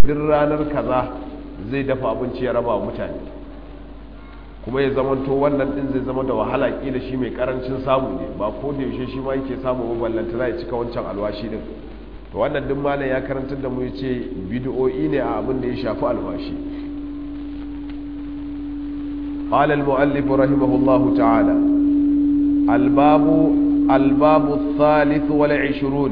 duk ranar kaza zai dafa abinci ya raba mutane kuma ya zamanto wannan din zai zama da wahala kila shi mai karancin samu ne ba ko da yaushe shi ma yake samu maballanta za ya cika wancan alwashi din to wannan duk malam ya karantar da mu ya ce bid'o'i ne a abin da ya shafi alwashi قال المؤلف رحمه الله تعالى الباب الباب الثالث والعشرون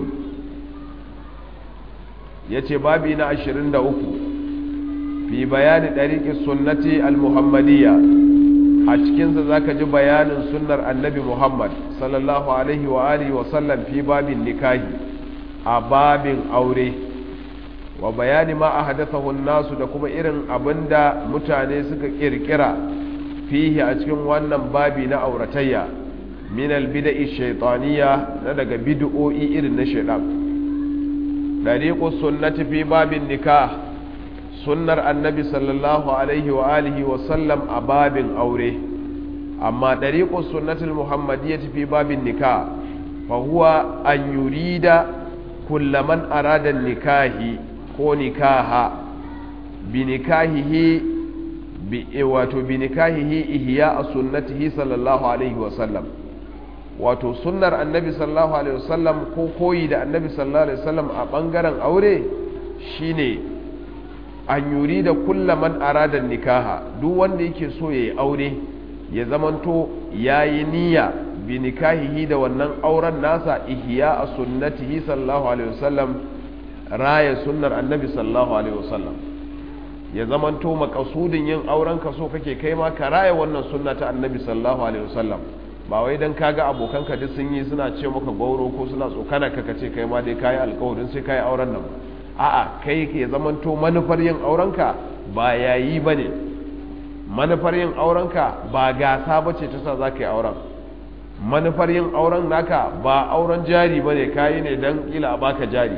yace babi na 23 fi bayani dariqi sunnati al-muhammadiyya a cikin sa zaka ji bayanin sunnar annabi Muhammad sallallahu alaihi wa alihi wa sallam fi babin nikahi a babin aure wa bayani ma ahdathahu an-nasu da kuma irin abinda mutane suka kirkira fihi a cikin wannan babi na auratayya min albida'i shaytaniya na daga bid'o'i irin na shaytan dariqus sunnati fi babin nikah sunnar annabi sallallahu alaihi wa alihi wa sallam a babin aure amma dariqus sunnati muhammadiyyati fi babin nikah fa huwa an yurida kullaman arada nikahi ko nikaha bi nikahihi wato bi nikahihi ihya a sunnatihi sallallahu alaihi wasallam wato sunnar annabi sallallahu alaihi wasallam ko koyi da annabi sallallahu alaihi wasallam a bangaren aure shine an yuri da kulla man arada nikaha duk wanda yake so yayi aure ya zamanto yayi niyya bi nikahihi da wannan auren nasa ihya a sunnatihi sallallahu alaihi wasallam raya sunnar annabi sallallahu alaihi wasallam ya zamanto makasudin yin auren ka so kake kai ma ka raya wannan sunna ta annabi sallallahu alaihi wasallam ba wai dan kaga abokanka duk sun yi suna ce maka gauro ko suna tsokana ka kace kai ma dai kai alƙawarin sai kai auren nan a'a kai ya zamanto manufar yin auren ka ba yayi bane manufar yin auren ka ba gasa bace ta sa zaka yi auren manufar yin auren naka ba auren jari bane kai ne dan kila a baka jari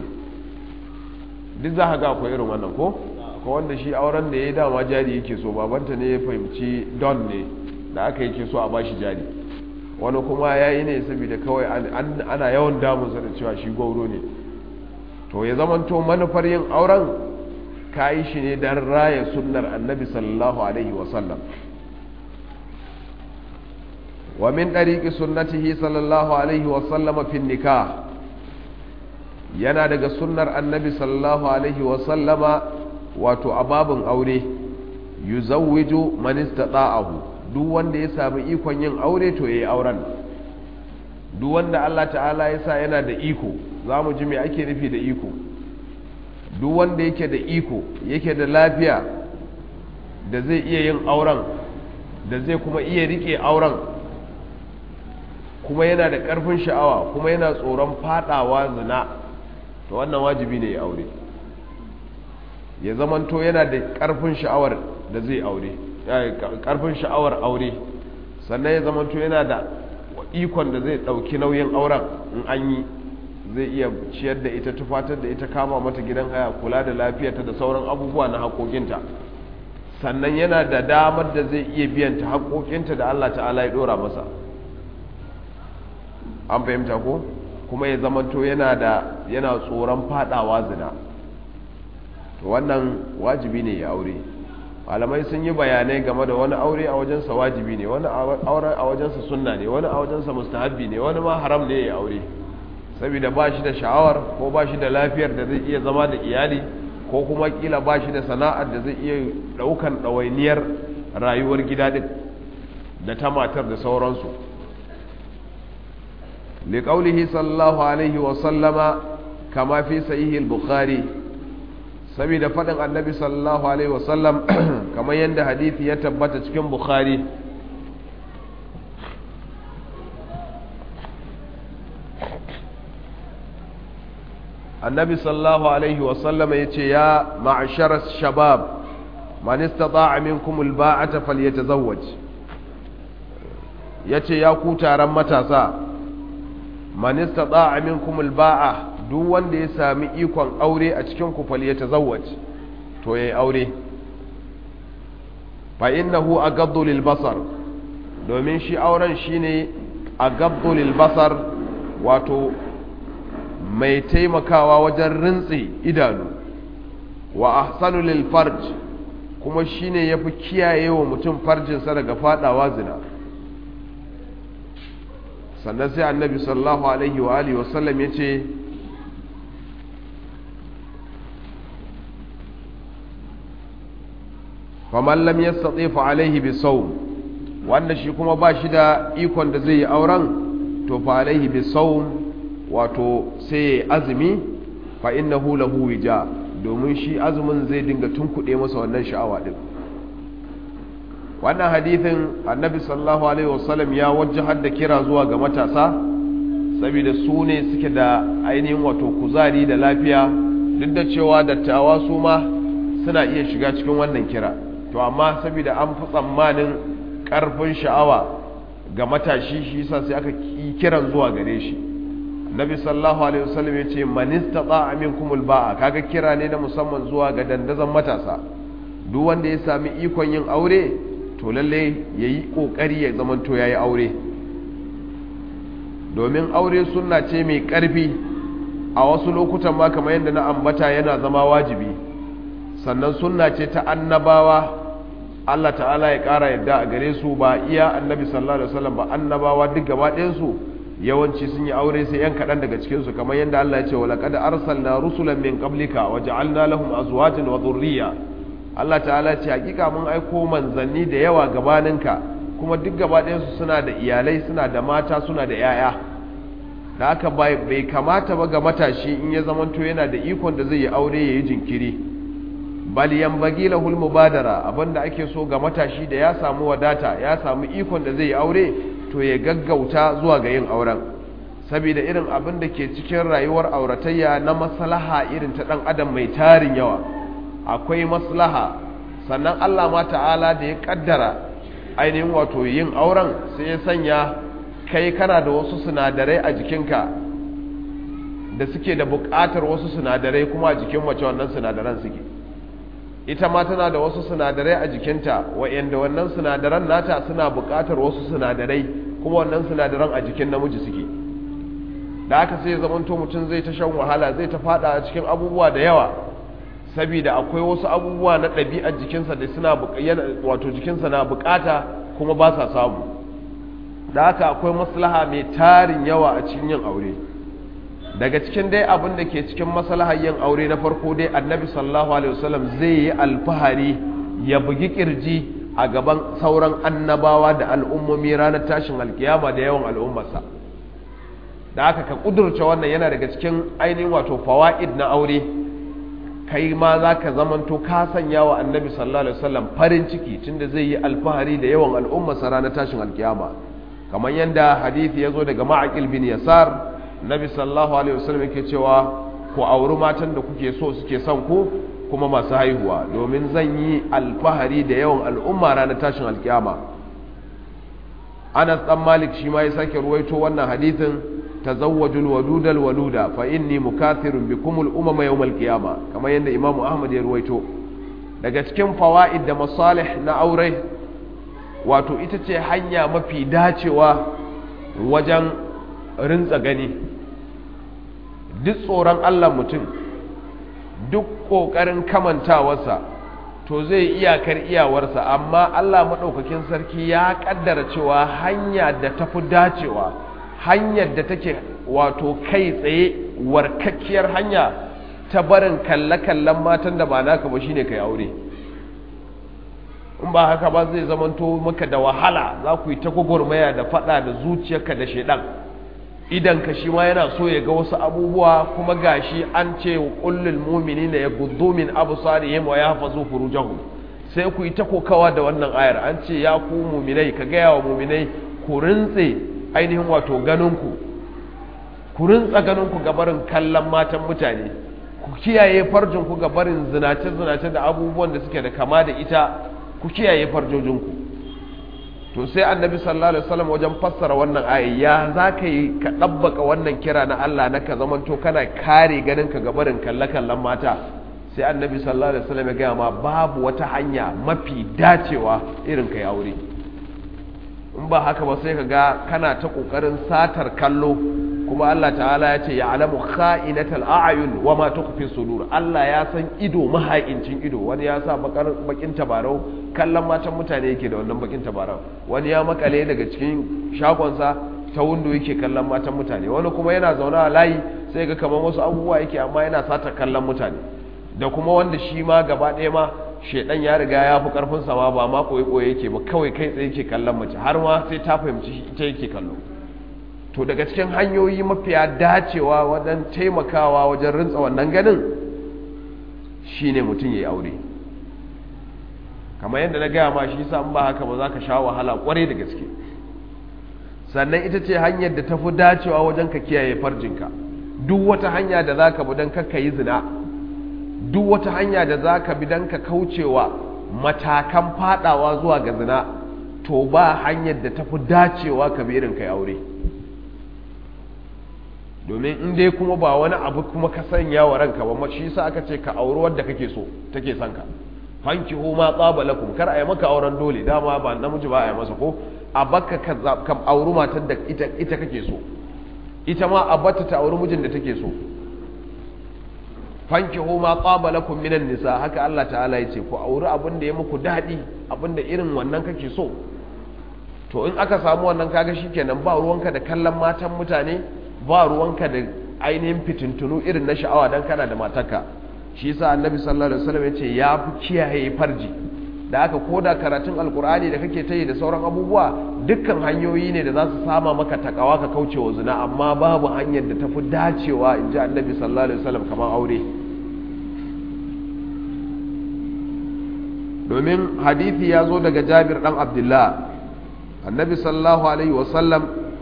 duk za ka ga akwai irin wannan ko ko wanda shi auren da ya dama jari yake so babanta ne ya fahimci don ne da aka yake so a bashi jari wani kuma ya yi ne saboda kawai ana yawan damunsa da cewa shi gauro ne to ya zamanto manufar yin auren ka yi shi ne don raya sunnar annabi sallallahu alaihi wasallam wa min ɗariƙi sunnatihi sallallahu alaihi wasallama fin nikah yana daga sunnar annabi sallallahu alaihi wasallama wato a babin aure yuzawwiju man istata'ahu duk wanda ya samu ikon yin aure to yayi auren duk wanda Allah ta'ala ya sa yana da iko zamu ji me ake nufi da iko duk wanda yake da iko yake da lafiya da zai iya yin auren da zai kuma iya rike auren kuma yana da ƙarfin sha'awa kuma yana tsoron fadawa zina to wannan wajibi ne ya aure ya zamanto yana da ƙarfin sha'awar da zai aure ƙarfin sha'awar aure sannan ya zamanto yana da ikon da zai ɗauki nauyin auren in an yi zai iya ciyar da ita tufatar da ita kama mata gidan haya kula da lafiyarta da sauran abubuwa na haƙoƙinta sannan yana da damar da zai iya biyanta haƙoƙinta da Allah ta'ala ya ɗora masa an fahimta ko kuma ya zamanto yana da yana tsoron fadawa zina to wannan wajibi ne ya aure malamai sun yi bayanai game da wani aure a wajensa wajibi ne wani aure a wajensa sunna ne wani a wajensa mustahabbi ne wani ma haram ne ya aure saboda ba shi da sha'awar ko ba shi da lafiyar da zai iya zama da iyali ko kuma kila ba shi da sana'ar da zai iya daukan ɗawainiyar rayuwar gida din da ta matar da sauransu liƙaulihi sallallahu alaihi wasallama kama fi sahihi al-bukhari saboda faɗin annabi sallallahu alaihi wasallam kamar yadda hadithi ya tabbata cikin bukhari annabi sallallahu alaihi wasallam ya ce ya ma'ashar shabab man istata'a minkum al-ba'ata falyatazawwaj yace ya ku taron matasa man istata'a minkum al-ba'a duk wanda ya sami ikon aure a cikin ku falyatazawwaj to yayi aure fa innahu aghaddu lil basar domin shi auren shine aghaddu lil basar wato mai taimakawa wajen rintsi idanu wa ahsanu lil farj kuma shine yafi kiyaye wa mutum farjinsa daga fadawa zina sannan sai annabi sallallahu alaihi wa alihi wasallam yace faman lam yastati fa alaihi bisawm wanda shi kuma ba shi da ikon da zai yi auren to fa alaihi bisawm wato sai ya azumi fa innahu lahu wija domin shi azumin zai dinga tunkuɗe masa wannan sha'awa din wannan hadithin annabi sallallahu alaihi wasallam ya wajjahar da kira zuwa ga matasa saboda su ne suke da ainihin wato kuzari da lafiya duk da cewa dattawa su ma suna iya shiga cikin wannan kira to amma saboda an fi tsammanin karfin sha'awa ga matashi shi yasa sai aka yi kiran zuwa gare shi nabi sallallahu alaihi wasallam yace man istata'a minkumul ba'a kaga kira ne na musamman zuwa ga dandazon matasa duk wanda ya sami ikon yin aure to lalle yayi kokari ya zamanto yayi aure domin aure sunna ce mai karfi a wasu lokutan ma kamar yadda na ambata yana zama wajibi sannan sunna ce ta annabawa Allah ta'ala ya ƙara yadda a gare su ba iya annabi sallallahu alaihi wasallam ba annabawa duk gaba ɗayansu yawanci sun yi aure sai yan kaɗan daga cikinsu kamar yadda Allah ya ce wa laqad arsalna rusulan min qablika wa ja'alna lahum azwajan wa dhurriyya Allah ta'ala ya ce hakika mun aiko manzanni da yawa gabaninka kuma duk gaba ɗayansu suna da iyalai suna da mata suna da yaya da haka bai kamata ba ga matashi in ya zamanto yana da ikon da zai yi aure ya yi jinkiri bal yanbaghi lahul mubadara abinda ake so ga matashi da ya samu wadata ya samu ikon da zai yi aure to ya gaggauta zuwa ga yin auren saboda irin abin da ke cikin rayuwar auratayya na maslaha irin ta dan adam mai tarin yawa akwai maslaha sannan Allah ma ta'ala da ya kaddara ainihin wato yin auren sai ya sanya kai kana da wasu sinadarai a jikinka da suke da buƙatar wasu sinadarai kuma a jikin mace wannan sinadaran suke ita ma tana da wasu sinadarai a jikinta wa'yanda wannan sinadaran nata suna buƙatar wasu sinadarai kuma wannan sinadaran a jikin namiji suke da aka sai zamanto mutum zai ta shan wahala zai ta fada a cikin abubuwa da yawa saboda akwai wasu abubuwa na ɗabi'ar jikinsa da suna wato jikinsa na buƙata kuma ba sa samu da haka akwai maslaha mai tarin yawa a cikin yin aure daga cikin dai abin da ke cikin maslahar yin aure na farko dai annabi sallallahu alaihi wasallam zai yi alfahari ya bugi kirji a gaban sauran annabawa da al'ummomi ranar tashin alkiyama da yawan al'ummarsa da haka ka kudurce wannan yana daga cikin ainihin wato fawaid na aure kai ma za ka zamanto ka sanya wa annabi sallallahu alaihi wasallam farin ciki tunda zai yi alfahari da yawan al'ummarsa ranar tashin alkiyama kamar yadda hadithi ya zo daga ma'aƙil bin yasar nabi sallallahu alaihi wasallam yake cewa ku auri matan da kuke so suke son ku kuma masu haihuwa domin zan yi alfahari da yawan al'umma ranar tashin alkiyama anas dan malik shi ma ya sake ruwaito wannan hadithin tazawwajul wadudal waluda fa inni mukathirun bikum al umama yawm al qiyama kamar yadda imamu ahmad ya ruwaito daga cikin fawaid da masalih na aure wato ita ce hanya mafi dacewa wajen rintsa gani duk tsoron Allah mutum duk ƙoƙarin kamantawarsa to zai iyakar iyawarsa amma Allah maɗaukakin sarki ya ƙaddara cewa hanya da tafi dacewa hanyar da take wato kai tsaye warkakkiyar hanya ta barin kalle-kallen matan da ba naka ba shine kai aure in ba haka ba zai zamanto maka da wahala za ku yi ta gwagwarmaya da fada da zuciyarka da shaidan idan ka shi ma yana so ya ga wasu abubuwa kuma gashi an ce wa kullul mu'minina yaghuddu min absarihim wa yahfazu furujahum sai ku yi ta kokawa da wannan ayar an ce ya ku mu'minai ka ga yawa mu'minai ku rintse ainihin wato ganinku ku rintsa ganinku ga barin kallon matan mutane ku kiyaye farjinku ga barin zinace zinace da abubuwan da suke da kama da ita ku kiyaye farjojinku to sai annabi sallallahu alaihi wasallam wajen fassara wannan ayi ya zaka yi ka dabbaka wannan kira na Allah na ka zamanto kana kare ganin ka gabarin kalle kallon mata sai annabi sallallahu alaihi wasallam ya ga ma babu wata hanya mafi dacewa irin kai aure in ba haka ba sai ka ga kana ta kokarin satar kallo kuma Allah ta'ala ya ce ya alamu kha'inatal a'yun wa ma tukhfi sudur Allah ya san ido mahaincin ido wani ya sa bakin tabarau kallon matan mutane yake da wannan bakin tabarau wani ya makale daga cikin shagonsa ta windo yake kallon matan mutane wani kuma yana zaune a layi sai ga kamar wasu abubuwa yake amma yana sata kallon mutane da kuma wanda shi ma gaba ɗaya ma shedan ya riga ya fi karfin sama ba ma koyi koyi yake ba kawai kai tsaye yake kallon mace har ma sai ta fahimci ita yake kallo to daga cikin hanyoyi mafiya dacewa wajen taimakawa wajen rintsa wannan ganin shine mutum ya yi aure kamar yadda na gaya ma shi sa ba haka ba za ka sha wahala kwarai da gaske sannan ita ce hanyar da ta fi dacewa wajen ka kiyaye farjinka duk wata hanya da za ka bi don kakka yi zina duk wata hanya da za ka bi don ka kaucewa matakan fadawa zuwa ga zina to ba hanyar da ta fi dacewa ka bi irin kai aure domin in dai kuma ba wani abu kuma ka sanya wa ranka ba shi sa aka ce ka auri wadda kake so take son ka fanki ma tsaba lakum kar a yi maka auren dole dama ba namiji ba a yi masa ko a baka ka auri matar da ita ita kake so ita ma a bata ta auri mijin da take so fanki ma tsaba lakum minan nisa haka Allah ta'ala ya ce ku auri abin da ya muku daɗi abin da irin wannan kake so to in aka samu wannan kaga shikenan ba ruwanka da kallon matan mutane ba ruwanka da ainihin fitintunu irin na sha'awa don kana da matarka shi yasa annabi sallallahu alaihi wasallam yace ya fi kiyaye farji da aka koda karatun alkur'ani da kake tayi da sauran abubuwa dukkan hanyoyi ne da za su sama maka takawa ka kauce wa zina amma babu hanyar da tafi dacewa in ji annabi sallallahu alaihi wasallam kamar aure domin hadithi ya zo daga jabir dan abdullah annabi sallallahu alaihi wasallam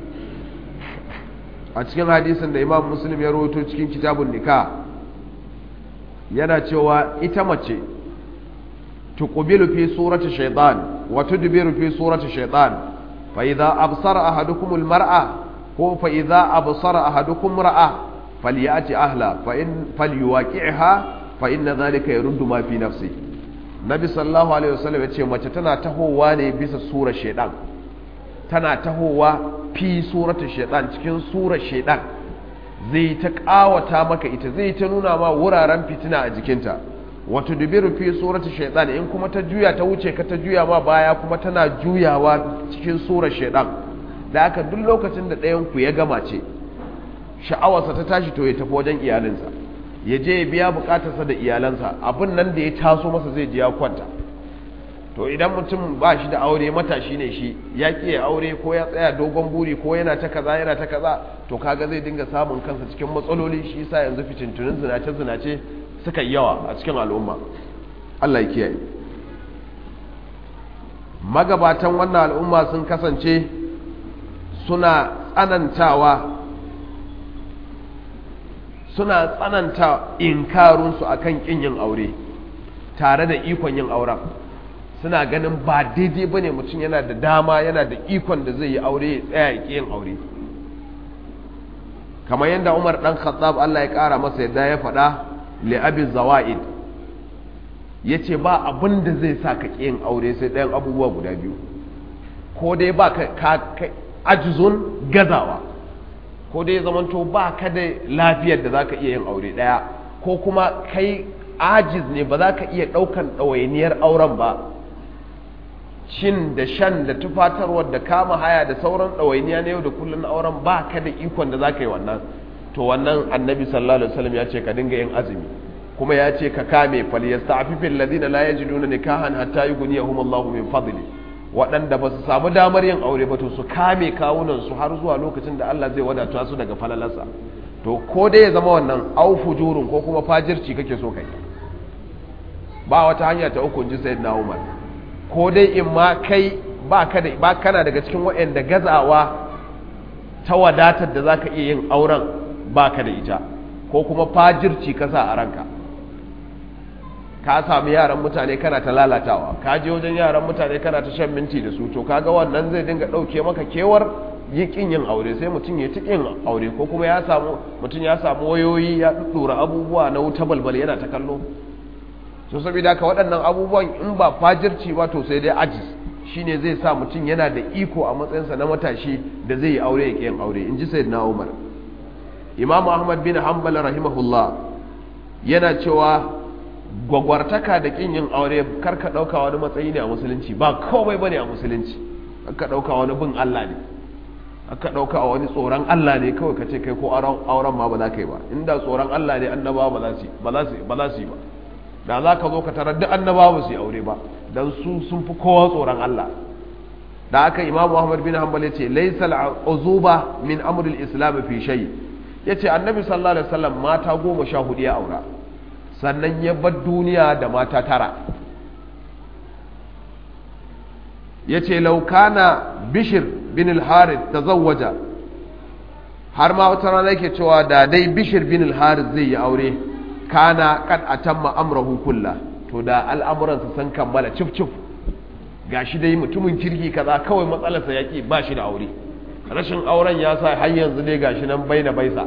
a cikin hadisin da imam muslim ya rawaito cikin kitabun nikah yana cewa ita mace tuqbilu fi surati shaytan wa tudbiru fi surati shaytan fa idza absara ahadukum almar'a ko fa idza absara ahadukum ra'a falyati ahla fa in falyuwaqi'ha fa inna dhalika yaruddu ma fi nafsi nabi sallallahu alaihi wasallam yace mace tana tahowa ne bisa surar shaytan tana tahowa fi suratul shaytan cikin surar shaytan zai ta kawata maka ita zai ta nuna ma wuraren fitina a jikinta wato dubiru fi surati shaitan in kuma ta juya ta wuce ka ta juya ma baya kuma tana juyawa cikin surar shaitan da aka duk lokacin da ɗayan ku ya gama ce sha'awarsa ta tashi to ya tafi wajen iyalinsa ya je ya biya bukatarsa da iyalansa abin nan da ya taso masa zai ji ya kwanta to idan mutum ba shi da aure matashi ne shi ya ƙi ya aure ko ya tsaya dogon buri ko yana ta kaza yana ta kaza to kaga zai dinga samun kansa cikin matsaloli shi yasa yanzu fitintunin zinace zinace suka yi yawa a cikin al'umma Allah ya kiyaye magabatan wannan al'umma sun kasance suna tsanantawa suna tsananta inkarunsu akan kin yin aure tare da ikon yin auren suna ganin ba daidai bane mutum yana da dama yana da ikon da zai yi aure ya tsaya ya yin aure kamar yadda Umar dan Khattab Allah ya kara masa yadda ya faɗa li abi zawaid yace ba abin da zai sa ka yin aure sai ɗayan abubuwa guda biyu ko dai ba ka, ka ajizun gazawa ko dai zamanto ba ka da lafiyar da zaka iya yin aure ɗaya ko kuma kai ajiz ne ba za ka iya ɗaukan ɗawainiyar auren ba cin da shan da tufatarwar da kama haya da sauran ɗawainiya na yau da kullum na auren ba ka da ikon da za ka yi wannan to wannan annabi sallallahu alaihi wasallam ya ce ka dinga yin azumi kuma ya ce ka kame fal yasta'fifil ladina la yajiduna nikahan hatta yughniyahum Allahu min fadli waɗanda ba su samu damar yin aure ba to su kame kawunan su har zuwa lokacin da Allah zai wadata su daga falalarsa to ko dai ya zama wannan au fujurun ko kuma fajirci kake so kai ba wata hanya ta uku ji sayyidina Umar ko dai in ma kai ba ka da ba kana daga cikin waɗanda gazawa ta wadatar da zaka iya yin auren ba ka da ita ko kuma fajirci ka sa a ranka ka sami yaran mutane kana ta lalatawa ka je wajen yaran mutane kana ta shan minti da su to kaga wannan zai dinga ɗauke maka kewar yi kin yin aure sai mutum ya kin aure ko kuma ya samu mutum ya samu wayoyi ya ɗura abubuwa na wuta balbal yana ta kallo so saboda haka waɗannan abubuwan in ba fajirci ba to sai dai ajiz shine zai sa mutum yana da iko a matsayinsa na matashi da zai yi aure ya yin aure in ji sayyidina Umar imamu ahmad bin hanbal rahimahullah yana cewa gwagwartaka da kin yin aure kar ka dauka wani matsayi ne a musulunci ba komai bane a musulunci kar ka dauka wani bin Allah ne aka dauka wani tsoron Allah ne kawai ka ce kai ko auren ma ba za ka yi ba inda tsoron Allah ne annabawa ba za su ba za su ba za su yi ba da za ka zo ka tarar duk annabawa ba su yi aure ba dan su sun fi kowa tsoron Allah da aka imamu ahmad bin hanbal yace laysa al'uzuba min amri al-islam fi shay yace annabi sallallahu alaihi wasallam mata goma sha hudu ya aura sannan ya bar duniya da mata tara yace law kana bishr bin al-harith tazawwaja har ma wata rana yake cewa da dai bishr bin al-harith zai yi aure kana kad atamma amrahu kullah to da al'amuransa sun kammala cif cif gashi dai mutumin kirki kaza kawai matsalarsa yaki ba shi da aure rashin auren ya sa har yanzu dai gashi nan bai na baisa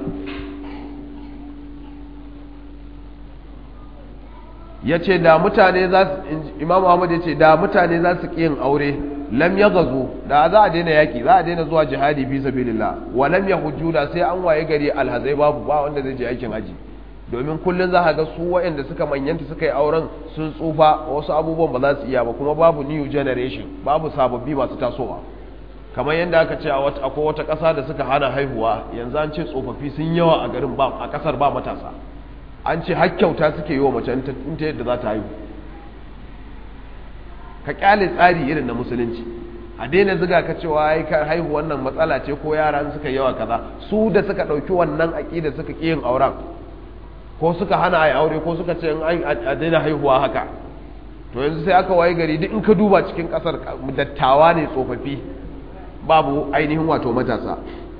ya ce da mutane za su imam Ahmad ya ce da mutane za su yin aure lam ya gazo da za a daina yaki za a daina zuwa jihadi fi sabilillah wa lam ya hujjula sai an waye gari alhazai babu ba wanda zai je aikin haji domin kullum za a ga su waɗanda suka manyanta suka yi auren sun tsufa wasu abubuwan ba za su iya ba kuma babu new generation babu sababbi masu tasowa kamar yadda aka ce akwai wata ƙasa da suka hana haihuwa yanzu an ce tsofaffi sun yawa a garin ba a ƙasar ba matasa an ce har kyauta suke yi wa mace in ta yadda za ta haihu ka kyale tsari irin na musulunci a daina ziga ka cewa ai ka haihu wannan matsala ce ko yara suka yawa kaza su da suka ɗauki wannan aƙida suka ƙi yin auren ko suka hana a aure ko suka ce a daina haihuwa haka to yanzu sai aka waye gari duk in ka duba cikin kasar dattawa ne tsofaffi babu ainihin wato matasa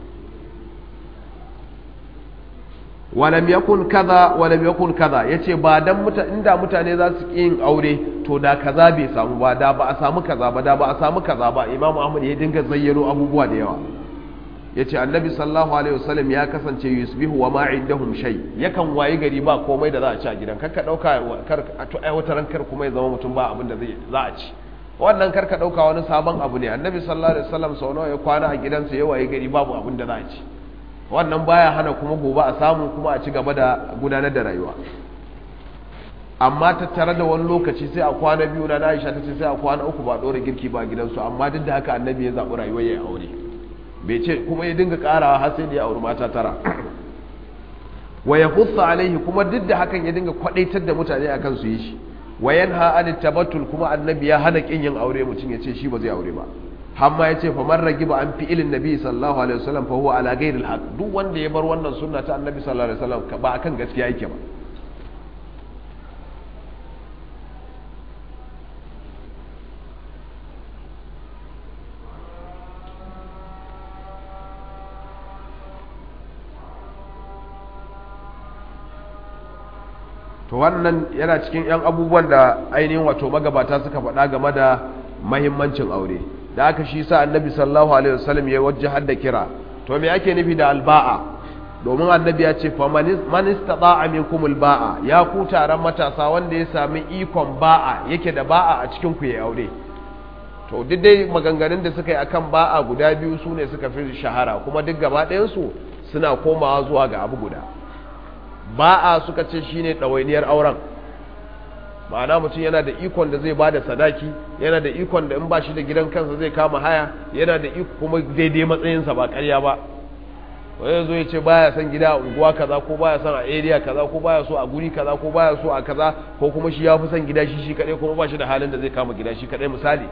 walam yakun kaza walam yakun kaza yace ba dan muta inda mutane za su yin aure to da kaza bai samu ba da ba a samu kaza ba da ba a samu kaza ba imamu ahmad ya dinga zayyano abubuwa da yawa ya ce annabi sallallahu alaihi wasallam ya kasance yusbihu wa ma indahum shay yakan wayi gari ba komai da za a ci a gidan karka dauka kar to ai wata ran kar kuma ya zama mutum ba abin da zai za a ci wannan karka dauka wani sabon abu ne annabi sallallahu alaihi wasallam sau nawa ya kwana a gidansa ya wayi gari babu abin da za a ci wannan baya hana kuma gobe a samu kuma a ci gaba da gudanar da rayuwa amma tattare da wani lokaci sai a kwana biyu na Aisha ta ce sai a kwana uku ba dora girki ba gidansu amma duk da haka annabi ya zaɓi rayuwar ya aure bai ce kuma ya dinga karawa har sai da ya auri mata tara wa ya hussa alaihi kuma duk da hakan ya dinga kwadaitar da mutane akan su yi shi wa yanha an tabattul kuma annabi ya hana kin yin aure mutum ya ce shi ba zai aure ba hamma ya ce faman ragiba an fi ilin nabi sallallahu alaihi wasallam fa huwa ala ghairil haq duk wanda ya bar wannan sunna ta annabi sallallahu alaihi wasallam ba akan gaskiya yake ba to wannan yana cikin 'yan abubuwan da ainihin wato magabata suka faɗa game da mahimmancin aure da aka shi sa annabi sallallahu alaihi wasallam ya wajja hadda kira to me ake nufi da alba'a domin annabi ya ce man istata'a minkum alba'a ya ku taron matasa wanda ya sami ikon ba'a yake da ba'a a cikin ku ya aure to duk dai maganganun da suka yi akan ba'a guda biyu su ne suka fi shahara kuma duk gaba ɗayan su suna komawa zuwa ga abu guda ba'a suka ce shine ɗawainiyar auren ma'ana mutum yana da ikon da zai ba da sadaki yana da ikon da in ba shi da gidan kansa zai kama haya yana da iko kuma daidai matsayinsa ba karya ba wani zo ya ce baya son gida a unguwa kaza ko baya son a area kaza ko baya so a guri kaza ko baya so a kaza ko kuma shi ya fi son gida shi shi kaɗai kuma ba shi da halin da zai kama gida shi kaɗai misali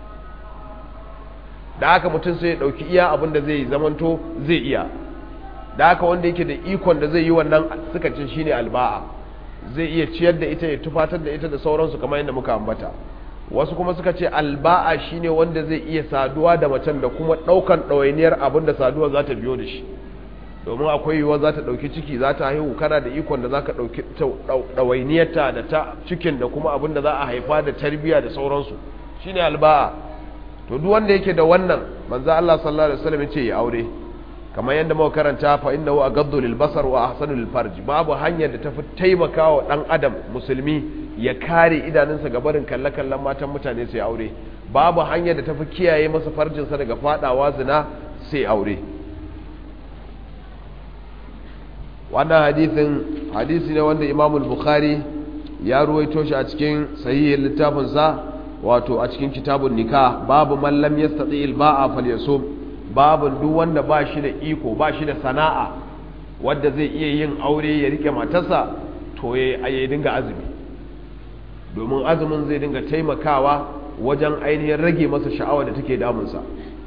da haka mutum sai ya ɗauki iya abin da zai zamanto zai iya da haka wanda yake da ikon da zai yi wannan suka ce shine alba'a zai iya ciyar da ita ya tufatar da ita da sauransu kamar yadda muka ambata wasu kuma suka ce alba'a shine wanda zai iya saduwa da macen da kuma daukan ɗawainiyar abin da saduwa za ta biyo da shi domin akwai yiwuwa za ta ɗauki ciki za ta haihu kana da ikon da za ka ɗauki ɗawainiyarta da ta cikin da kuma abin da za a haifa da tarbiyya da sauransu shine alba'a to duk wanda yake da wannan manzo Allah sallallahu alaihi wasallam ya ce ya aure kamar yadda muka karanta fa innahu aghaddu lil basar wa ahsanu lil farj babu hanyar da tafi taimakawa dan adam musulmi ya kare idanunsa ga barin kalle-kallen matan mutane sai aure babu hanyar da tafi kiyaye masa farjinsa daga fadawa zina sai aure wannan hadisin hadisi ne wanda Imam Bukhari ya ruwaito shi a cikin sahihin littafinsa wato a cikin kitabun nikah babu man lam yastati al-ba'a falyasum babu duk wanda ba shi da iko ba shi da sana'a wanda zai iya yin aure ya rike matarsa to ya dinga azumi domin azumin zai dinga taimakawa wajen ainihin rage masa sha'awa da take damunsa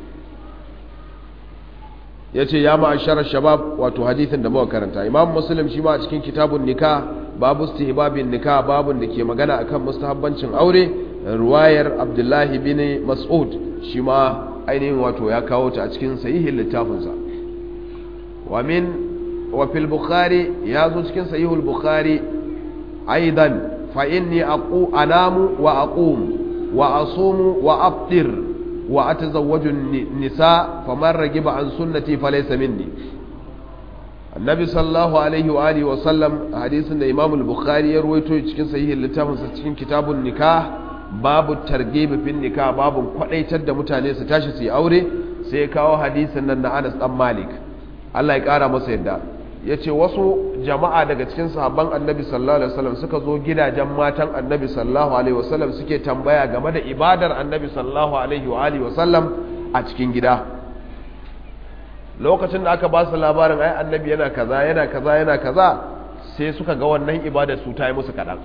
ya ce ya ma'asharar shabab wato hadithin da muka karanta imam muslim shi ma a cikin kitabun nika babu istihbabin nika babun da ke magana akan mustahabbancin aure ruwayar abdullahi bin mas'ud shi ma ainihin wato ya kawo ta a cikin sahihin littafinsa wa min wa fil bukhari ya zo cikin sahihul bukhari aidan fa inni aqu anamu wa aqum wa asumu wa aftir wa atazawwaju nisa faman ragiba an sunnati falaysa minni annabi sallallahu alaihi wa alihi wa sallam hadisin da imam al-bukhari ya ruwaito cikin sahihin littafin sa cikin kitabun nikah babu targhib fin nikah babu kwadaitar da mutane su tashi su yi aure sai ya kawo hadisin nan na Anas dan Malik Allah ya kara masa yadda yace wasu jama'a daga cikin sahabban annabi sallallahu alaihi wasallam suka zo gidajen matan annabi sallallahu alaihi wasallam suke tambaya game da ibadar annabi sallallahu alaihi wa alihi wasallam a cikin gida lokacin da aka ba su labarin ai annabi yana kaza yana kaza yana kaza sai suka ga wannan ibadar su ta yi musu kaɗan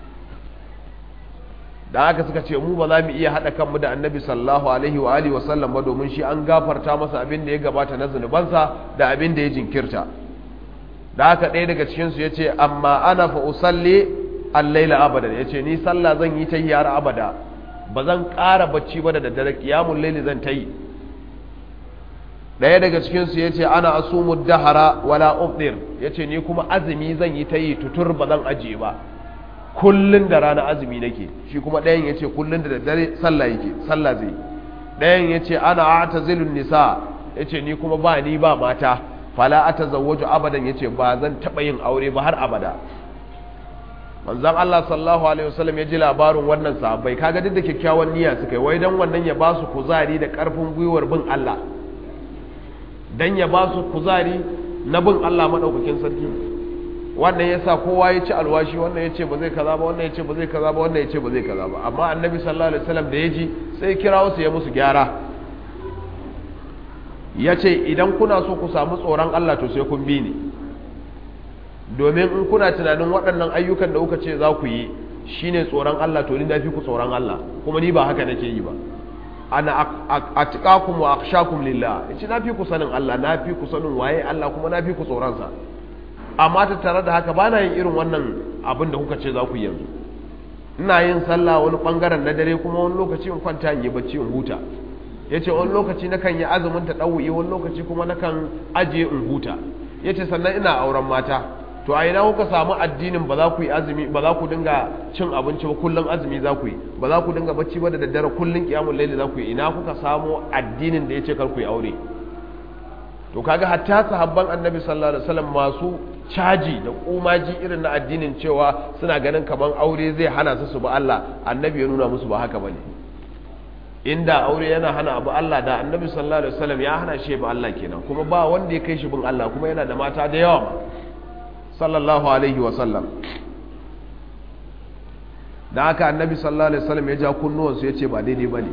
da haka suka ce mu ba za mu iya haɗa kanmu da annabi sallallahu alaihi wa alihi wasallam ba domin shi an gafarta masa abin da ya gabata na zunubansa da abin da ya jinkirta da haka ɗaya daga cikinsu ya ce amma ana fa usalli allaila abada ya ce ni sallah zan yi ta yi har abada ba zan ƙara bacci ba da daddare ƙiyamun laili zan ta yi ɗaya daga cikinsu ya ce ana asumu dahara wala ufdir ya ce ni kuma azumi zan yi ta yi tutur ba zan ajiye ba kullun da rana azumi nake shi kuma ɗayan ya ce kullun da daddare sallah yake sallah zai ɗayan ya ce ana atazilun nisa ya ce ni kuma ba ni ba mata fala atazawwaju abadan ya ce ba zan taɓa yin aure ba har abada manzon Allah sallallahu alaihi wasallam ya ji labarin wannan sahabbai kaga duk da kyakkyawan niyya suka yi wai dan wannan ya ba su kuzari da ƙarfin gwiwar bin Allah dan ya ba su kuzari na bin Allah madaukakin sarki wannan yasa kowa ya ci alwashi wannan ya ce ba zai kaza ba wannan ya ce ba zai kaza ba wannan ya ce ba zai kaza ba amma annabi sallallahu alaihi wasallam da ya ji sai kira su ya musu gyara ya ce idan kuna so ku samu tsoron Allah to sai kun bi ni domin in kuna tunanin waɗannan ayyukan da kuka ce za ku yi shine tsoron Allah to ni na fi ku tsoron Allah kuma ni ba haka nake yi ba ana atqakum wa akhshakum lillah yace na fi ku sanin Allah na fi ku sanin waye Allah kuma na fi ku tsoron sa amma ta tare da haka bana yin irin wannan abin da kuka ce za ku yi yanzu ina yin sallah wani bangaren na dare kuma wani lokaci in kwanta in yi bacci in huta yace wani lokaci nakan yi azumin ta dawuyi wani lokaci kuma nakan ajiye in huta yace sannan ina auren mata to a ina kuka samu addinin ba za ku yi azumi ba za ku dinga cin abinci ba kullum azumi za ku yi ba za ku dinga bacci ba da daddare kullum kiyamul laili za ku yi ina kuka samu addinin da yace kar ku yi aure to kaga hatta sahabban annabi sallallahu alaihi wasallam masu caji da kumaji irin na addinin cewa suna ganin kaman aure zai hana su su ba Allah annabi ya nuna musu ba haka bane inda aure yana hana abu Allah da annabi sallallahu alaihi wasallam ya hana shi ba Allah kenan kuma ba wanda ya kai shi bin Allah kuma yana da mata da yawa sallallahu alaihi wasallam da haka annabi sallallahu alaihi wasallam ya ja kunnuwansu ya ce ba daidai bane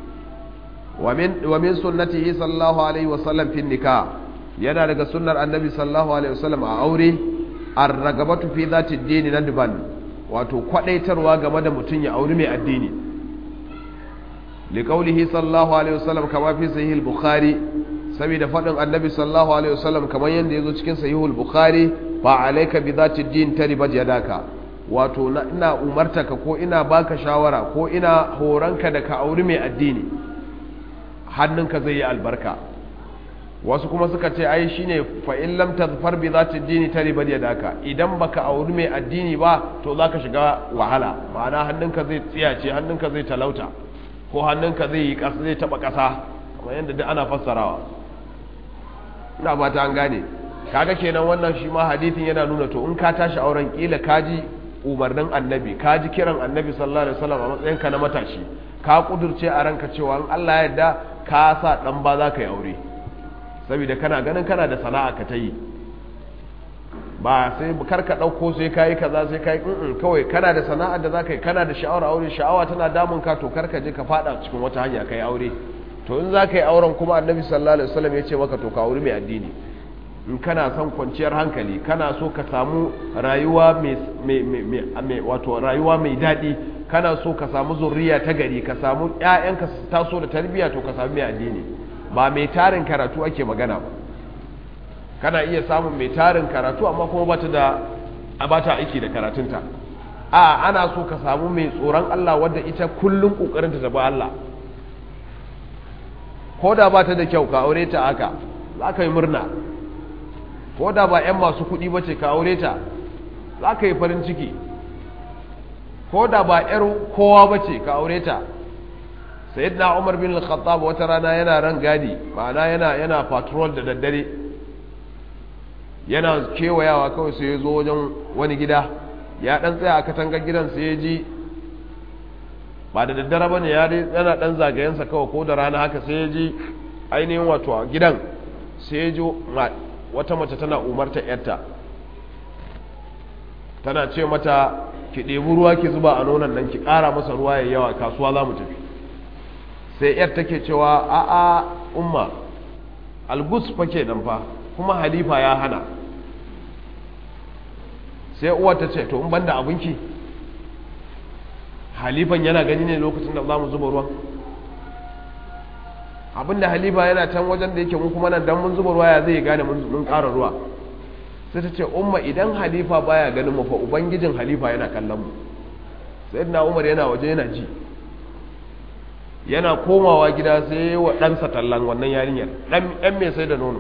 wa min sunnatihi sallallahu alaihi wasallam fi nikah yana daga sunnar annabi sallallahu alaihi wasallam a aure ar-ragabatu fi zati dini nadban wato kwadaitarwa game da mutun ya auri mai addini liqaulihi sallallahu alaihi wasallam kama fi sahih al-bukhari saboda fadin annabi sallallahu alaihi wasallam kamar yanda yazo cikin sahih al-bukhari fa alayka bi zati din taribat yadaka wato ina umartaka ko ina baka shawara ko ina horanka da ka auri mai addini hannunka zai yi albarka wasu kuma suka ce ai shine fa in lam tazfar bi zati dini taribat yadaka idan baka auri mai addini ba to zaka shiga wahala ma'ana hannunka zai tsiyace hannunka zai talauta ko hannunka zai yi kasa zai taba kasa kamar yadda duk ana fassarawa ina ba ta an gane kaga kenan wannan shi ma hadithin yana nuna to in ka tashi auren kila kaji umarnin annabi kaji kiran annabi sallallahu alaihi wasallam a matsayin ka na matashi ka kudurce a ranka cewa in Allah ya yarda ka sa dan ba za ka yi aure saboda kana ganin kana da sana'a ka ta yi ba sai karka ɗauko sai kayi kaza sai kayi in kawai kana da sana'ar da za ka yi kana da sha'awar aure sha'awa tana damun ka to karka je ka fada cikin wata hanya ka yi aure to in za ka yi auren kuma annabi sallallahu alaihi wasallam ya ce maka to ka aure mai addini in kana son kwanciyar hankali kana so ka samu rayuwa mai wato rayuwa mai daɗi kana so ka samu zurriya ta gari ka samu ƴaƴanka su taso da tarbiyya to ka samu mai addini ba mai tarin karatu ake magana ba kana iya samun mai tarin karatu amma kuma bata da bata aiki da karatunta a ana so ka samu mai tsoron Allah wadda ita kullum kokarin ta ba Allah ko da bata da kyau ka aure ta haka za ka yi murna ko da ba 'yan masu kuɗi ba ce ka aure ta za ka yi farin ciki ko da ba 'yar kowa ba ce ka aure ta sayyidina umar bin al-khattab wata rana yana ran gadi ma'ana yana yana patrol da daddare yana kewayawa kawai sai ya zo wajen wani gida ya dan tsaya a katangar gidan sai ya ji ba da daddare ba ne yana dan zagayensa kawai ko da rana haka sai ya ji ainihin wato a gidan sai ya ji wata mace tana umarta yarta tana ce mata ki ɗebi ruwa ki zuba a nonon nan ki ƙara masa ruwa ya yawa kasuwa za mu tafi sai yar take cewa a'a umma algus fa ke nan fa kuma halifa ya hana sai uwar ta ce to in banda abinki halifan yana gani ne lokacin da za mu zuba ruwan abinda halifa yana can wajen da yake mu kuma nan dan mun zuba ruwa ya zai gane mun ƙara ruwa sai ta ce umma idan halifa baya ganin mu fa ubangijin halifa yana kallon mu sayyidina umar yana waje yana ji yana komawa gida sai wa ɗansa tallan wannan yarinyar ɗan mai sai da nono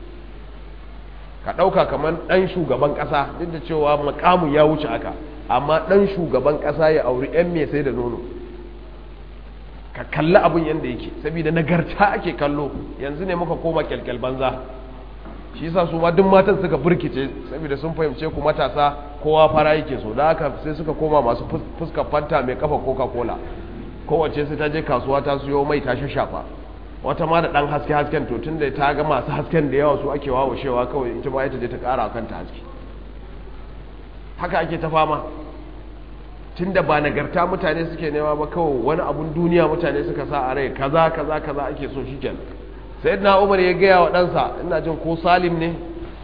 ka ɗauka kamar ɗan shugaban ƙasa duk da cewa makamun ya wuce aka amma ɗan shugaban ƙasa ya auri ɗan mai sai da nono ka kalli abin yadda yake saboda nagarta ake kallo yanzu ne muka koma kyalkyal banza shi yasa su ma duk matan suka burkice saboda sun fahimce ku matasa kowa fara yake so da haka sai suka koma masu fuskar fanta mai kafa coca cola kowace sai ta je kasuwa ta siyo mai ta shafa wata ma da dan haske hasken to tunda ta ga masu hasken da yawa su ake wawashewa kawai ita ma ita je ta kara kanta haske haka ake ta fama tunda ba nagarta mutane suke nema ba kawai wani abun duniya mutane suka sa a rai kaza kaza kaza ake so shikenan sayyidina umar ya gaya wa ɗansa ina jin ko salim ne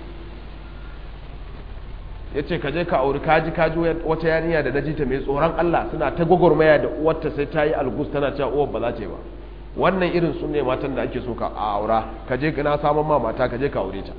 ya ce ka je ka auri kaji kaji wata yarinya da najita mai tsoron Allah suna ta gwagwarmaya da uwarta sai ta yi algus tana cewa uwar ba za ta yi ba wannan irin sun ne matan da ake so ka a aura ka je na samun ma mata ka je ka aure ta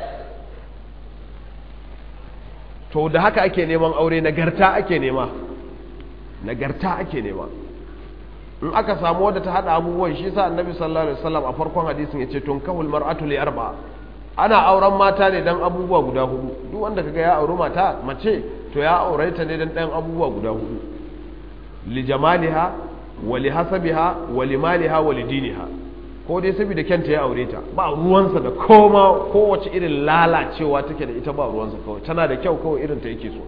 to da haka ake neman aure nagarta ake nema nagarta ake nema in aka samu wadda ta hada abubuwan shi sa annabi sallallahu alaihi wasallam a farkon hadisin yace tun kahul mar'atu li arba ana auren mata ne dan abubuwa guda hudu duk wanda kaga ya auri mata mace to ya aure ta ne dan dan abubuwa guda hudu li jamaliha wa li hasabiha wa li maliha wa li diniha ko dai saboda kyanta ya aure ta ba ruwansa da koma kowace irin lalacewa take da ita ba ruwansa kawai tana da kyau kawai irin ta yake so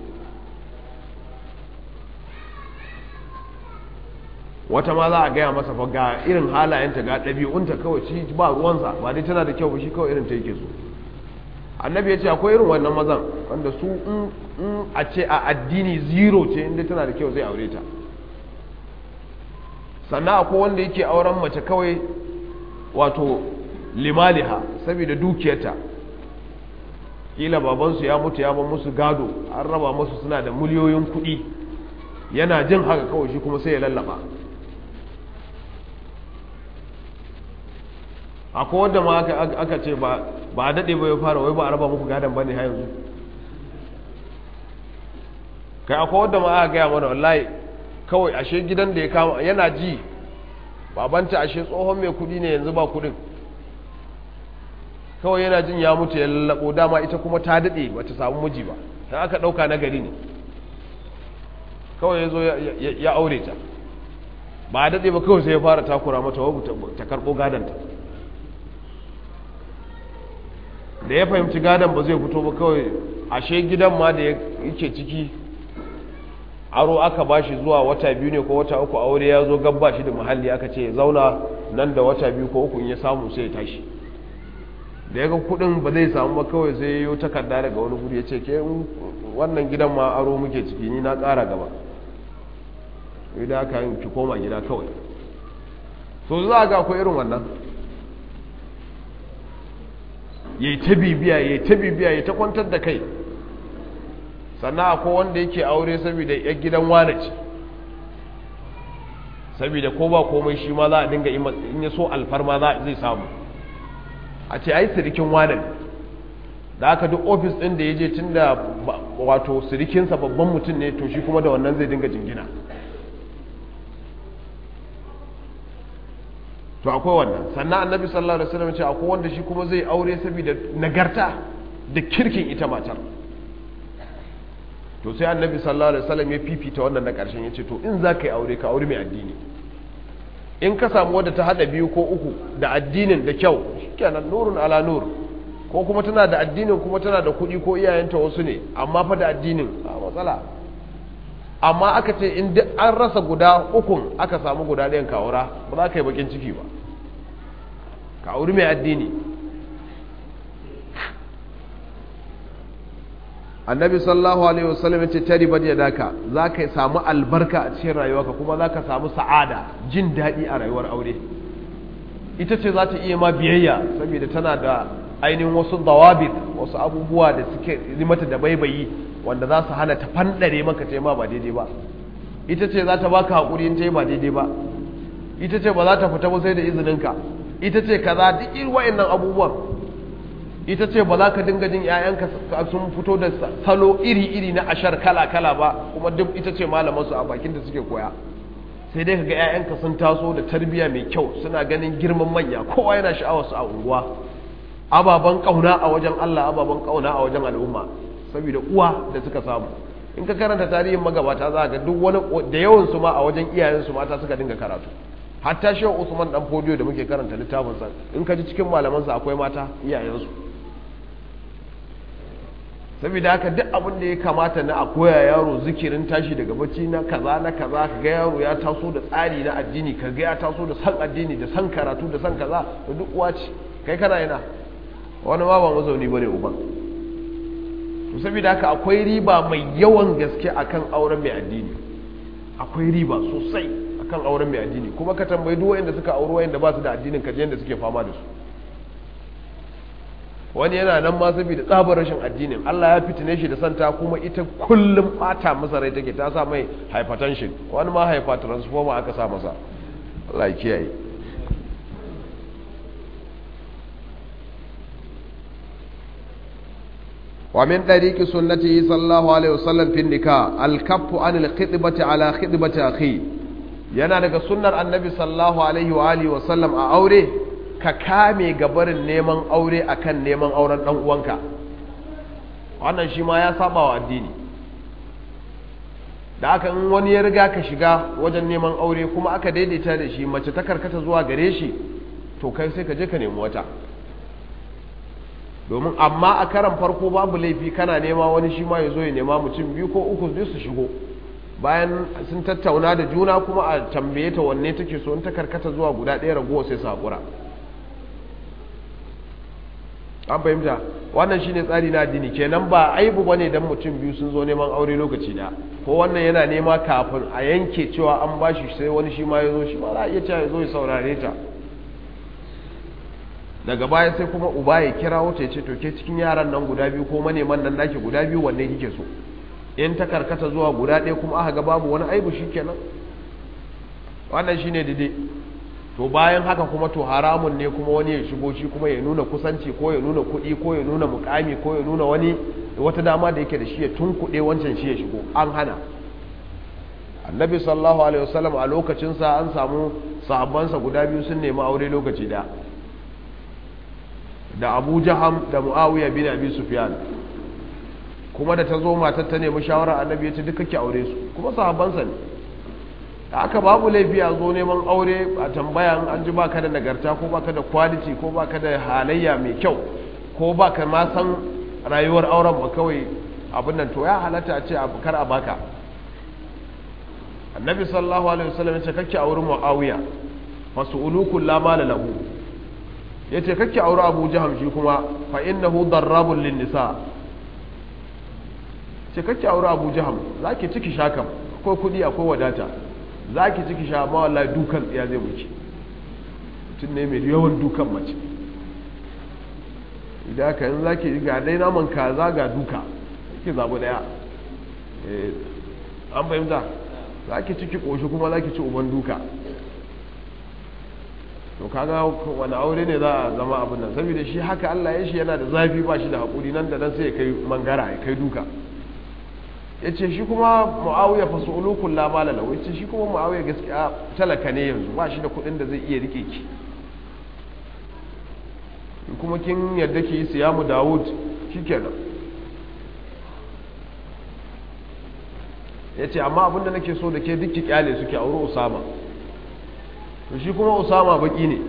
wata ma za a gaya masa fa ga irin halayenta ga ɗabi'unta kawai shi ba ruwansa ba dai tana da kyau ba shi kawai irin ta yake so annabi ya ce akwai irin wannan mazan wanda su in a ce a addini zero ce inda tana da kyau zai aure ta sannan akwai wanda yake auren mace kawai wato limaliha saboda dukiyarta kila babansu ya mutu ya ba musu gado an raba musu suna da miliyoyin kuɗi yana jin haka kawai shi kuma sai ya lallaba akwai wadda ma aka ce ba a daɗe ba ya fara wai ba a raba muku gadon ba ne ha yanzu kai akwai wadda ma aka gaya mana wallahi kawai ashe gidan da ya kama yana ji babanta ashe tsohon mai kudi ne yanzu ba kudin kawai yana jin ya mutu ya lallabo dama ita kuma ta daɗe ba ta samu miji ba ta aka ɗauka na gari ne kawai ya zo ya aure ta ba a daɗe ba kawai sai ya fara takura mata wabu ta karɓo gadonta da ya fahimci gadon ba zai fito ba kawai ashe gidan ma da yake ciki aro aka bashi zuwa wata biyu ne ko wata uku aure ya zo gabba shi da muhalli aka ce ya zauna nan da wata biyu ko uku in ya samu sai ya tashi da ya ga kudin ba zai samu ba kawai sai yi takarda daga wani guri ya ce ke wannan gidan ma aro muke ciki ni na ƙara gaba idan aka yi ki koma gida kawai so za ga akwai irin wannan ya yi ta bibiya ya yi ta bibiya ya ta kwantar da kai sannan akwai wanda yake aure saboda ya gidan wane ce saboda ko ba komai shi ma za a dinga in ya so alfarma zai samu a ce ai sirikin wane ne da aka duk ofis ɗin da ya je tun da wato sirikinsa babban mutum ne to shi kuma da wannan zai dinga jingina to akwai wannan sannan annabi sallallahu alaihi wasallam ce akwai wanda shi kuma zai aure saboda nagarta da kirkin ita matar to sai annabi sallallahu alaihi wasallam ya fifita wannan na karshen yace to in za ka yi aure ka aure mai addini in ka samu wadda ta hada biyu ko uku da addinin da kyau shikenan nurun ala nur ko kuma tana da addinin kuma tana da kuɗi ko iyayenta wasu ne amma fa da addinin a matsala amma aka ce in duk an rasa guda ukun aka samu guda ɗayan kawura ba za ka yi bakin ciki ba ka auri mai addini annabi sallallahu alaihi wasallam ce tari bad ya daka za ka samu albarka a cikin rayuwarka kuma za ka samu sa'ada jin daɗi a rayuwar aure ita ce za ta iya ma biyayya saboda tana da ainihin wasu dawabit wasu abubuwa da suke mata da baibayi wanda za su hana ta fandare maka ta ma ba daidai ba ita ce za ta baka haƙuri in ta yi ba daidai ba ita ce ba za ta fita ba sai da izininka ita ce kaza duk irin wa'annan abubuwan ita ce ba za ka dinga jin 'ya'yanka sun fito da salo iri-iri na ashar kala-kala ba kuma duk ita ce malamansu a bakin da suke koya sai dai kaga 'ya'yanka sun taso da tarbiyya mai kyau suna ganin girman manya kowa yana sha'awar su a unguwa ababen kauna a wajen Allah ababen kauna a wajen al'umma saboda uwa da suka samu in ka karanta tarihin magabata za ga duk wani da yawan su ma a wajen iyayen su mata suka dinga karatu hatta shehu Usman dan Fodiyo da muke karanta littafin sa in ka ji cikin malaman sa akwai mata iyayen su saboda haka duk abin da ya kamata na a koya yaro zikirin tashi daga bacci na kaza na kaza ka ga yaro ya taso da tsari na addini ka ga ya taso da san addini da san karatu da san kaza da duk uwa ce kai kana yana wani ma ba mazauni bane uban to saboda haka akwai riba mai yawan gaske akan auren mai addini akwai riba sosai akan auren mai addini kuma ka tambayi duk wanda suka auri wanda ba su da addinin kaje yanda suke fama da su wani yana nan ma saboda tsabar rashin addinin Allah ya fitine shi da santa kuma ita kullum bata masa rai take ta sa mai hypertension wani ma hypertransformer aka sa masa Allah ya kiyaye ومن طريق سنته صلى الله عليه وسلم في النكاح الكف عن الخطبة على خطبة أخي yana daga sunnar annabi sallallahu alaihi wa alihi wa sallam a aure ka kame gabarin neman aure akan neman auren dan uwanka wannan shi ma ya saba wa addini da aka in wani ya riga ka shiga wajen neman aure kuma aka daidaita da shi mace ta karkata zuwa gare shi to kai sai ka je ka nemi wata domin amma a karan farko babu laifi kana nema wani shi ma ya zo ya nema mutum biyu ko uku zai su shigo bayan sun tattauna da juna kuma a tambaye ta wanne take so in ta karkata zuwa guda ɗaya ragowa sai su haƙura an fahimta wannan shine tsari na addini kenan ba aibu bane dan mutum biyu sun zo neman aure lokaci da ko wannan yana nema kafin a yanke cewa an bashi sai wani shi ma ya zo shi ma za a iya cewa ya zo ya saurare ta daga baya sai kuma uba ya kira wata ya ce to ke cikin yaran nan guda biyu ko maneman nan nake guda biyu wanne kike so in ta karkata zuwa guda ɗaya kuma aka ga babu wani aibu shikenan wannan shine daidai to bayan haka kuma to haramun ne kuma wani ya shigo shi kuma ya nuna kusanci ko ya nuna kuɗi ko ya nuna mukami ko ya nuna wani wata dama da yake da shi ya tunkuɗe wancan shi ya shigo an hana annabi sallallahu alaihi wasallam a lokacinsa an samu sahabbansa guda biyu sun nemi aure lokaci da da abu jaham da muawiya bin abi sufyan kuma da ta zo matar ta nemi shawara annabi ya ce duka ki aure su kuma sahabbansa ne da aka babu laifi a zo neman aure a tambaya an ji baka da nagarta ko baka da quality ko baka da halayya mai kyau ko baka ma san rayuwar auren ba kawai abin nan to ya halatta a ce kar a baka annabi sallallahu alaihi wasallam ya ce kake auri muawiya fasu ulukul la mala lahu ya ce kake aure abu jaham shi kuma fa innahu darrabun lin nisa ce kake aure abu jaham za ki ciki sha kam akwai kudi akwai wadata za ki ciki sha ma wallahi dukan tsiya zai wuce mutum ne mai yawan dukan mace idan ka yin za ki ga dai naman kaza ga duka ki zaɓi daya an fahimta za ki ciki ƙoshi kuma za ki ci uban duka to kaga wani aure ne za a zama abin nan saboda shi haka Allah ya shi yana da zafi ba shi da haƙuri nan da nan sai ya kai mangara ya kai duka ya ce shi kuma mu'awiyar fasu ulukun lamala lau ya ce shi kuma mu'awiyar gaskiya talaka ne yanzu ba shi da kuɗin da zai iya rike ki kuma kin yadda ki yi siyamu dawud shi kenan ya ce amma abinda nake so da ke duk ki kyale suke auri usama to shi kuma usama baki ne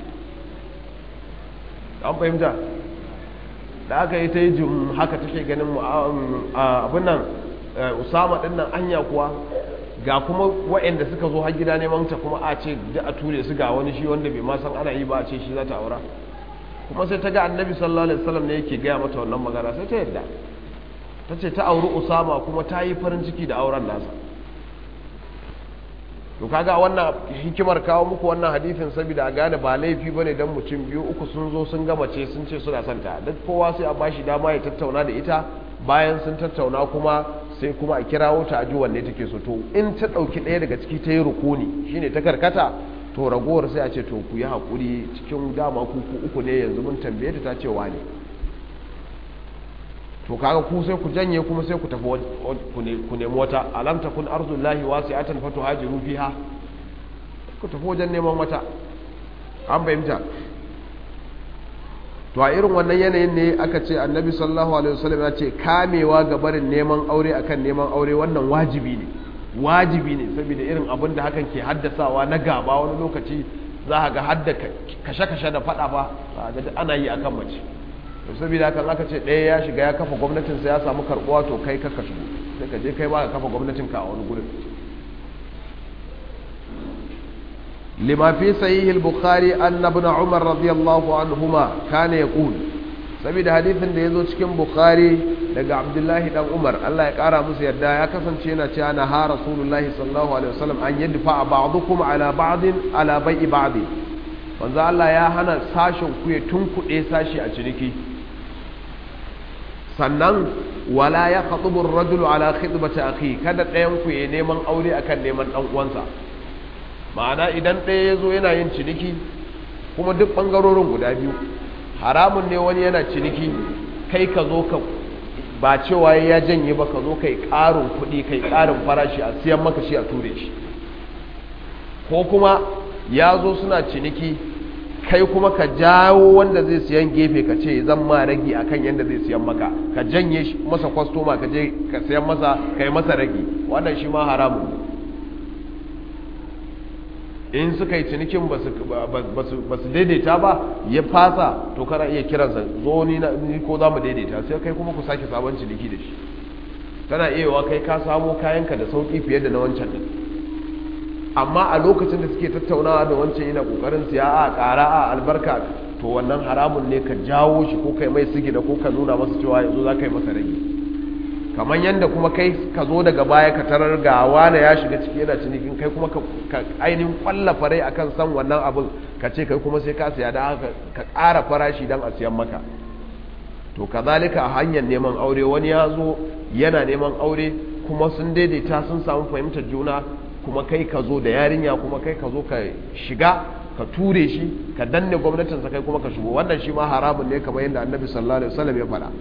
an fahimta da aka yi ta yi jim haka take ganin abin nan usama din nan anya kuwa ga kuma waɗanda suka zo har gida neman ta kuma a ce da a ture su ga wani shi wanda bai ma san ana yi ba a ce shi za ta aura kuma sai ta ga annabi sallallahu alaihi wasallam ne yake gaya mata wannan magana sai ta yadda ta ce ta auri usama kuma ta yi farin ciki da auren nasa to kaga wannan hikimar kawo muku wannan hadithin saboda a gane ba laifi bane dan mutum biyu uku sun zo sun gama ce sun ce suna son ta duk kowa sai a bashi dama ya tattauna da ita bayan sun tattauna kuma sai kuma a kirawo ta aji wanne take so to in ta dauki ɗaya daga ciki ta yi rukuni shine ta karkata to ragowar sai a ce to ku yi hakuri cikin dama ku uku ne yanzu mun tambaye ta ta ce wane to kaga ku sai ku janye kuma sai ku tafi ku nemi wata alam takun arzullahi wasi'atan fatuhajiru fiha ku tafi wajen neman wata an fahimta to a irin wannan yanayin ne aka ce annabi sallallahu alaihi wasallam ya ce kamewa ga barin neman aure akan neman aure wannan wajibi ne wajibi ne saboda irin abin da hakan ke haddasawa na gaba wani lokaci za a ga hadda kashe-kashe da fada ba ga ana yi akan mace to saboda hakan aka ce ɗaya ya shiga ya kafa gwamnatin sa ya samu karɓuwa to kai kaka shigo sai ka je kai ba ka kafa gwamnatin ka a wani gurin lima fi sahih al-bukhari anna ibn umar radiyallahu anhuma kana yaqul saboda hadithin da yazo cikin bukhari daga abdullahi dan umar Allah ya kara musu yadda ya kasance yana cewa na ha rasulullahi sallallahu alaihi wasallam an yadfa ba'dukum ala ba'din ala bai'i ba'di wanzu Allah ya hana sashin ku ya tunkuɗe sashi a ciniki sannan wala ya khatubu ar-rajulu ala khidbati akhi kada ɗayan ku ya neman aure akan neman dan uwansa ma'ana idan ɗaya yazo yana yin ciniki kuma duk bangarorin guda biyu haramun ne wani yana ciniki kai ka zo ka ba cewa ya janye ba ka zo kai ƙarin kuɗi kai ƙarin farashi a siyan maka shi a ture shi ko kuma ya zo suna ciniki kai kuma ka jawo wanda zai siyan gefe ka ce zan ma ragi akan yadda zai siyan maka ka janye masa kwastoma ka je ka siyan masa ka yi masa ragi wannan shi ma haramun in suka yi cinikin ba su daidaita ba ya fasa to kana iya kiransa zo ni ko za mu daidaita sai kai kuma ku sake sabon ciniki da shi tana iya wa kai ka samo kayanka da sauki fiye da na wancan din amma a lokacin da suke tattaunawa da wancan yana kokarin siya a ƙara a albarka to wannan haramun ne ka jawo shi ko kai mai sigina ko ka nuna masa cewa yanzu za ka yi masa rage kamar yadda kuma kai ka zo daga baya ka tarar ga wane ya shiga ciki yana cinikin kai kuma ka ainihin kwalla farai akan san wannan abin ka ce kai kuma sai ka siya da haka ka ƙara farashi don a siyan maka to kazalika a hanyar neman aure wani ya zo yana neman aure kuma sun daidaita sun samu fahimtar juna kuma kai ka zo da yarinya kuma kai ka zo ka shiga ka ture shi ka danne gwamnatinsa kai kuma ka shigo wannan shi ma haramun ne kamar yadda annabi sallallahu alaihi wasallam ya faɗa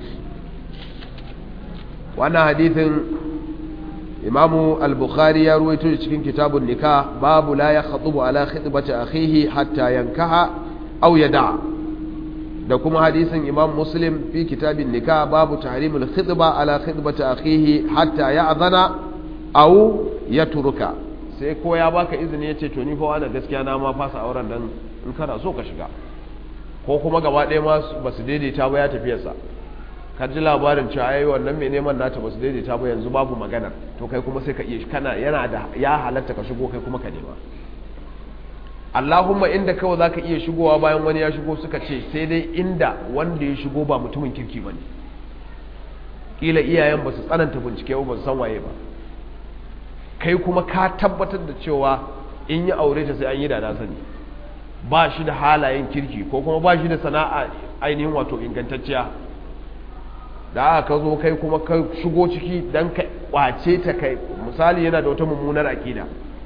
wannan hadithin imamu al-bukhari ya ruwaito cikin kitabun nikah babu la ya khatubu ala khitbati akhihi hatta yankaha aw yada da kuma hadisin imam muslim fi kitabin nikah babu tahrimul khitba ala khitbati akhihi hatta ya'zana aw yatruka sai ko ya baka izini yace to ni fa wani gaskiya na ma fasa auren dan in kana so ka shiga ko kuma gaba ɗaya ma basu daidaita ba ya tafiyarsa ka ji labarin cewa ai wannan mai neman nata ba su daidaita ba yanzu babu magana to kai kuma sai ka iya kana yana da ya halatta ka shigo kai kuma ka nema Allahumma inda kawai za ka iya shigowa bayan wani ya shigo suka ce sai dai inda wanda ya shigo ba mutumin kirki ba ne ƙila iyayen ba su tsananta bincike ba su san waye ba kai kuma ka tabbatar da cewa in yi aure ta sai an yi da na sani ba shi da halayen kirki ko kuma ba shi da sana'a ainihin wato ingantacciya da aka zo kai kuma ka shigo ciki don ka kwace ta kai misali yana da wata mummunar aƙida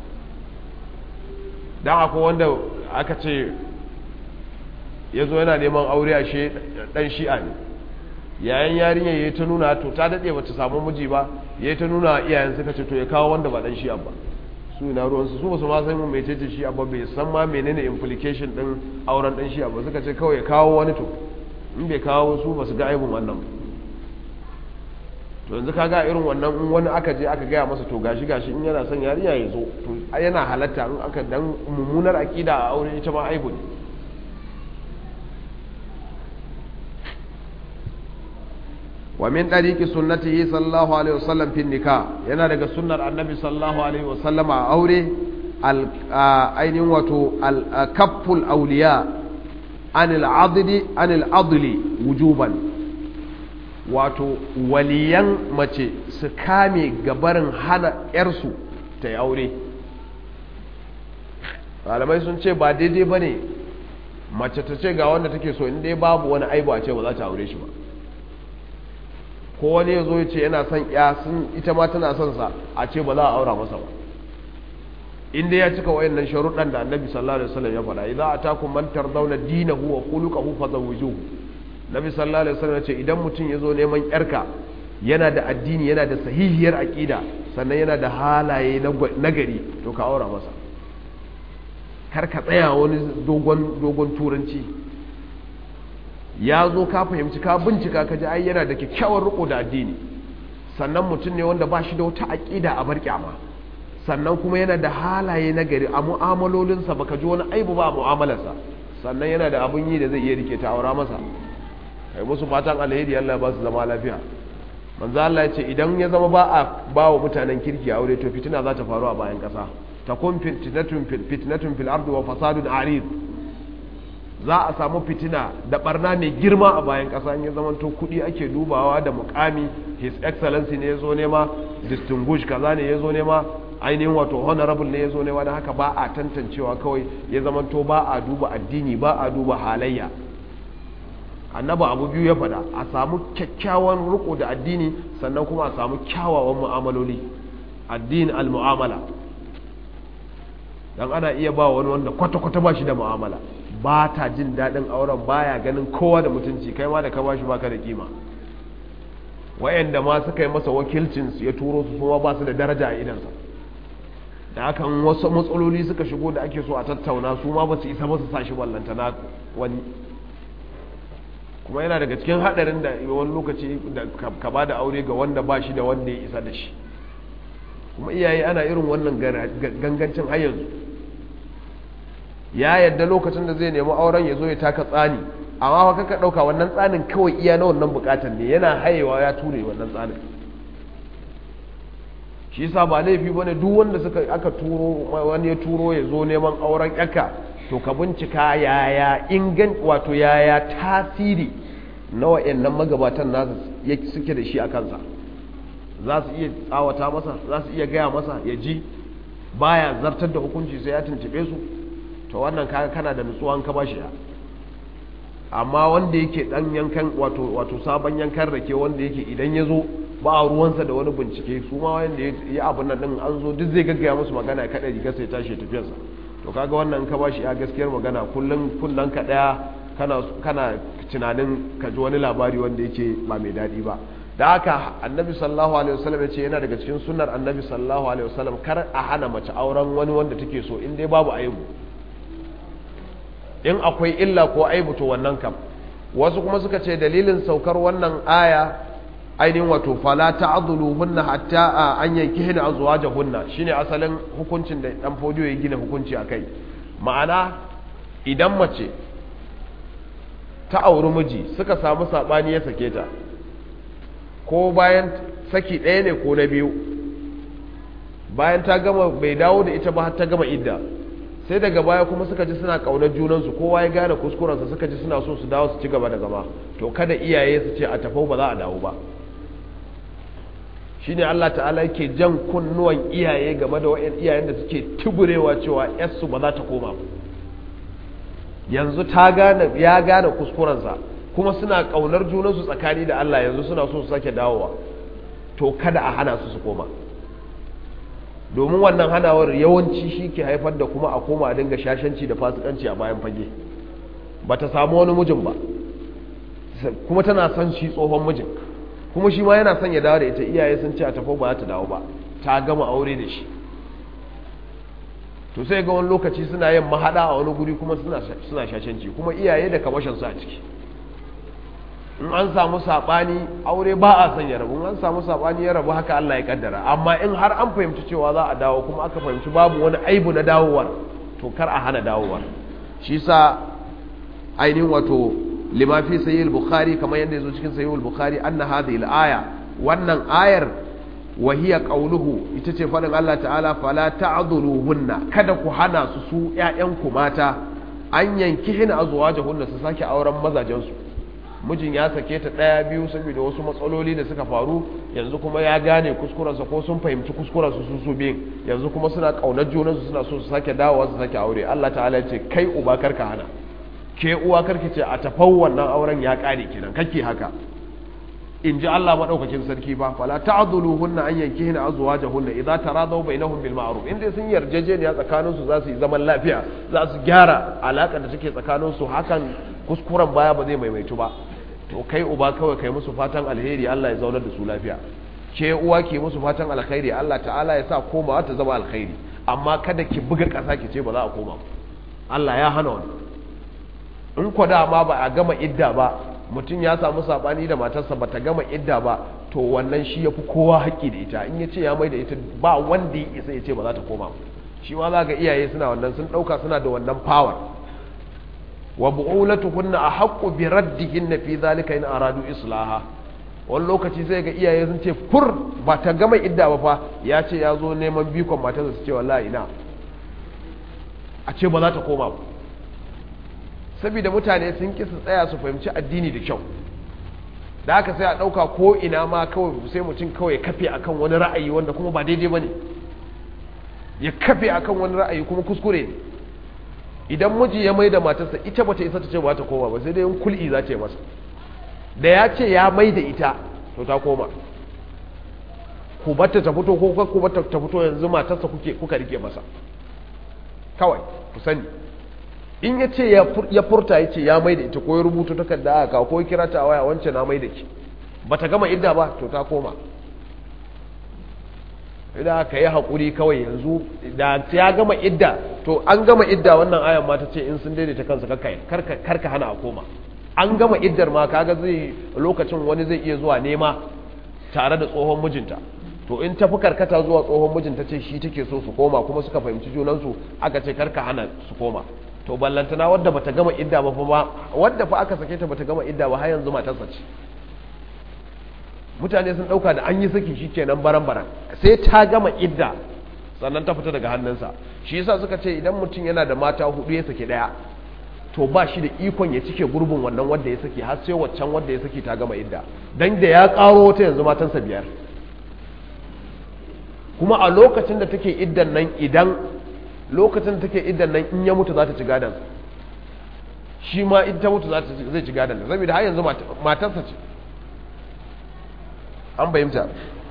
don akwai wanda aka ce ya zo yana neman aure a shi ɗan shi'a ne yayin yarinya ya yi ta nuna to ta daɗe ba ta samu miji ba ya yi ta nuna iyayen suka ce to ya kawo wanda ba ɗan shi'a ba su ina ruwansu su ba su ma san mu mai ce shi'a ba bai san ma menene implication ɗin auren ɗan shi'a ba suka ce kawai ya kawo wani to in bai kawo su ba su ga aibun wannan ba to yanzu kaga irin wannan in wani aka je aka gaya masa to gashi gashi in yana son yarinya ya zo to yana halatta in aka dan mummunar akida a aure ita ma aibu ne wa min dariqi sunnatihi sallallahu alaihi wasallam fi nikah yana daga sunnar annabi sallallahu alaihi wasallam a aure al ainihin wato al kafful awliya anil adli anil adli wujuban wato waliyan mace su kame gabarin hana ‘yarsu ta yi aure malamai sun ce ba daidai ba ne mace ta ce ga wanda take so inda babu wani aibu a ce ba za ta aure shi ba ko wani ya zo ya ce yana son ya sun ita ma tana son sa a ce ba za a aura masa ba inda ya cika wayannan sharuɗan da annabi sallallahu alaihi wasallam ya faɗa idan atakum man tardawna dinahu wa khuluquhu fazawwijuhu nabi sallallahu alaihi wasallam ce idan mutum ya zo neman yarka yana da addini yana da sahihiyar aqida sannan yana da halaye nagari to ka aura masa kar ka tsaya wani dogon dogon turanci ya zo ka fahimci ka bincika ka ji ai yana da kyakkyawar riko da addini sannan mutum ne wanda ba shi da wata aqida a bar kyama sannan kuma yana da halaye nagari a mu'amalolinsa baka ji wani aibu ba a mu'amalarsa sannan yana da abun yi da zai iya rike ta aura masa kai musu fatan alheri Allah ba su zama lafiya manzo Allah ya ce idan ya zama ba a ba wa mutanen kirki aure to fitina za ta faru a bayan kasa takun fitnatun fil fitnatun fil ardi wa fasadun arid za a samu fitina da barna mai girma a bayan kasa in ya zama to kudi ake dubawa da mukami his excellency ne yazo nema distinguished kaza ne yazo nema ainihin wato honorable ne yazo nema dan haka ba a tantancewa kawai ya zama to ba a duba addini ba a duba halayya annaba abu biyu ya faɗa a samu kyakkyawan riko da addini sannan kuma a samu kyawawan mu'amaloli addini al-mu'amala dan ana iya ba wani wanda kwata-kwata ba shi da mu'amala ba ta jin daɗin auren baya ganin kowa da mutunci kai ma da ka bashi baka da kima wayanda ma suka yi masa wakilcin su ya turo su kuma ba su da daraja a idansa da hakan wasu matsaloli suka shigo da ake so a tattauna su ma ba su isa ba su sa shi ballantana wani kuma yana daga cikin hadarin da wani lokaci da ka ba da aure ga wanda ba shi da wanda ya isa da shi kuma iyaye ana irin wannan gangancin har yanzu ya yadda lokacin da zai nemi auren ya zo ya taka tsani amma fa kaka dauka wannan tsanin kawai iya na wannan bukatan ne yana hayewa ya ture wannan tsanin shi yasa ba laifi bane duk wanda suka aka turo wani ya turo ya zo neman auren yaka to ka bincika yaya ingan wato yaya tasiri na wa'annan magabatan nasu suke da shi a kansa za su iya tsawata masa za su iya gaya masa ya ji baya zartar da hukunci sai ya tuntube su to wannan kaga kana da nutsuwan ka bashi ya amma wanda yake dan yankan wato wato sabon yankan rake wanda yake idan ya zo ba a ruwansa da wani bincike su ma wanda ya abin nan din an zo duk zai gaggaya musu magana ya kada riga sai tashi tafiyarsa to kaga wannan ka bashi ya gaskiyar magana kullun kullun ka daya kana kana tunanin ka ji wani labari wanda yake ba mai dadi ba da haka annabi sallallahu alaihi wasallam ya ce yana daga cikin sunnar annabi sallallahu alaihi wasallam kar a hana mace auren wani wanda take so in dai babu aibu in akwai illa ko aibu to wannan kam wasu kuma suka ce dalilin saukar wannan aya ainihin wato fala ta'dhuluhunna hatta an yankihna azwajahunna shine asalin hukuncin da dan fodiyo ya gina hukunci akai ma'ana idan mace ta auri miji suka samu sabani ya sake ta ko bayan saki ɗaya ne ko na biyu bayan ta gama bai dawo da ita ba har ta gama idda sai daga baya kuma suka ji suna kaunar junansu kowa ya gane kuskurensa suka ji suna so su dawo su ci gaba da zama to kada iyaye su ce a tafau ba za a dawo ba shine Allah ta'ala yake jan kunnuwan iyaye game da wayan iyayen da suke tuburewa cewa yarsu ba za ta koma ba yanzu ta gane ya gane kuskurensa kuma suna kaunar junansu tsakani da Allah yanzu suna so su sake dawowa to kada a hana su su koma domin wannan hanawar yawanci shi ke haifar da kuma a koma a dinga shashanci da fasikanci a bayan fage ba ta samu wani mijin ba kuma tana son shi tsohon mijin kuma shi ma yana son ya dawo da ita iyaye sun ce a tafi ba za ta dawo ba ta gama aure da shi to sai ga wani lokaci suna yin mahada a wani guri kuma suna shashanci kuma iyaye da kamashin su a ciki in an samu sabani aure ba a son ya rabu in an samu sabani ya rabu haka Allah ya kaddara amma in har an fahimci cewa za a dawo kuma aka fahimci babu wani aibu na dawowar to kar a hana dawowar shi sa ainihin wato lima fi sayyid bukhari kamar yadda yazo cikin sayyid bukhari anna hadhihi al-aya wannan ayar wa hiya qawluhu ita ce fadin Allah ta'ala fala ta'dhuluhunna kada ku hana su su ƴaƴanku mata an yankihin azwajahunna su sake auren mazajen su mijin ya sake ta ɗaya biyu saboda wasu matsaloli da suka faru yanzu kuma ya gane kuskurensa ko sun fahimci kuskurensu su su biyun yanzu kuma suna ƙaunar junansu suna so su sake dawowa su sake aure Allah ta'ala ya ce kai uba karka hana ke uwa karki ce a tafau wannan auren ya ƙare kenan kake haka in ji Allah maɗaukakin sarki ba fala ta'dhuluhunna an yankihina azwajahunna idza taradaw bainahum bil ma'ruf in dai sun yarjejeniya tsakanin su za su yi zaman lafiya za su gyara alaƙar da take tsakanin su hakan kuskuren baya ba zai maimaitu ba to kai uba kawai kai musu fatan alheri Allah ya zaunar da su lafiya ke uwa ke musu fatan alkhairi Allah ta'ala ya sa komawa ta zama alkhairi amma kada ki buga ƙasa ki ce ba za a koma Allah ya hana wani in ko dama ba a gama idda ba mutum ya samu sabani da matarsa ba ta gama idda ba to wannan shi ya fi kowa haƙƙi da ita in ya ce ya mai da ita ba wanda ya isa ya ce ba za ta koma shi ma za ga iyaye suna wannan sun ɗauka suna da wannan power wa bu'ulatuhunna ahaqqu bi raddihinna fi dhalika in aradu islaha wani lokaci sai ga iyaye sun ce fur ba ta gama idda ba fa ya ce ya zo neman bikon matarsa su ce wallahi ina a ce ba za ta koma ba saboda mutane sun ki su tsaya su fahimci addini da kyau da haka sai a ɗauka ko ina ma kawai sai mutum kawai kafe akan wani ra'ayi wanda kuma ba daidai ba ne ya kafe akan wani ra'ayi kuma kuskure ne idan miji ya mai da matarsa ita bata isa ta ce ba ta koma ba sai dai yin kul'i za ta yi masa da ya ce ya mai da ita to ta koma ku batta ta fito ko ku batta ta fito yanzu matarsa kuke kuka rike masa kawai ku sani in ya ce ya furta ya ce ya mai da ita ko ya rubuta takarda aka ko ya kira ta a waya wance na mai da ki bata gama idda ba to ta koma idan aka yi haƙuri kawai yanzu da ya gama idda to an gama idda wannan ayan ma ta ce in sun daidaita kansu karka hana a koma an gama iddar ma kaga zai lokacin wani zai iya zuwa nema tare da tsohon mijinta to in tafi karkata zuwa tsohon mijinta ce shi take so su koma kuma suka fahimci junansu aka ce karka hana su koma to ballantana wadda bata gama idda ba fa wadda fa aka sake ta bata gama idda ba har yanzu matarsa ce mutane sun dauka da an yi saki shi kenan baran baran sai ta gama idda sannan ta fita daga hannunsa shi yasa suka ce idan mutum yana da mata hudu ya saki daya to ba shi da ikon ya cike gurbin wannan wanda ya saki har sai waccan wanda ya saki ta gama idda dan da ya karo ta yanzu matansa biyar kuma a lokacin da take iddan nan idan lokacin da take iddan nan in ya mutu za ta ci gadon shi ma in ta mutu zai ci gadon da saboda har yanzu matarsa ce an bayyanta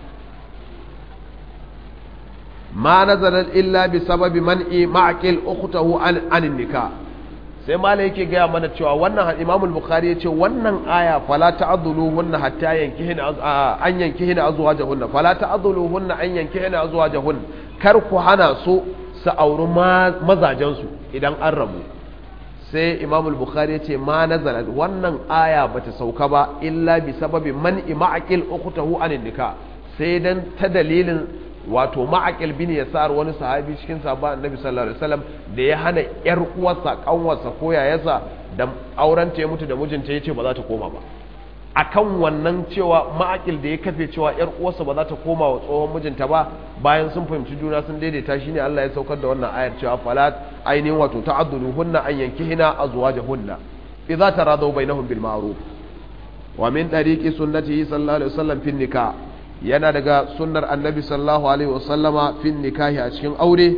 ma nazarar illa bi sababi man'i ma'aqil ukhtahu an anin nikah sai malai yake gaya mana cewa wannan imamul bukhari ya ce wannan aya fala ta'dhuluhunna hatta yankihina an yankihina azwajahunna fala ta'dhuluhunna an yankihina azwajahunna kar ku hana su su auri mazajensu idan an rabu sai imamul bukhari ya ce ma nazalat wannan aya bata sauka ba illa bi sababi man'i ma'aqil ukhtahu anin nikah sai dan ta dalilin wato ma'aqil bin yasar wani sahabi cikin sahabba annabi sallallahu alaihi wasallam da ya hana yar uwarsa kanwarsa ko yayarsa da auren ta ya mutu da mijinta yace ba za ta koma ba akan wannan cewa ma'akil da ya kafe cewa yar uwarsa ba za ta koma wa tsohon mijinta ba bayan sun fahimci juna sun daidaita shine Allah ya saukar da wannan ayar cewa falat ainihin wato ta'addulu hunna an yankihina azwajahunna idza taradaw bainahum bil ma'ruf wa min tariqi sunnatihi sallallahu alaihi wasallam fi nikah yana daga sunnar annabi sallallahu alaihi wasallama fi nikahi a cikin aure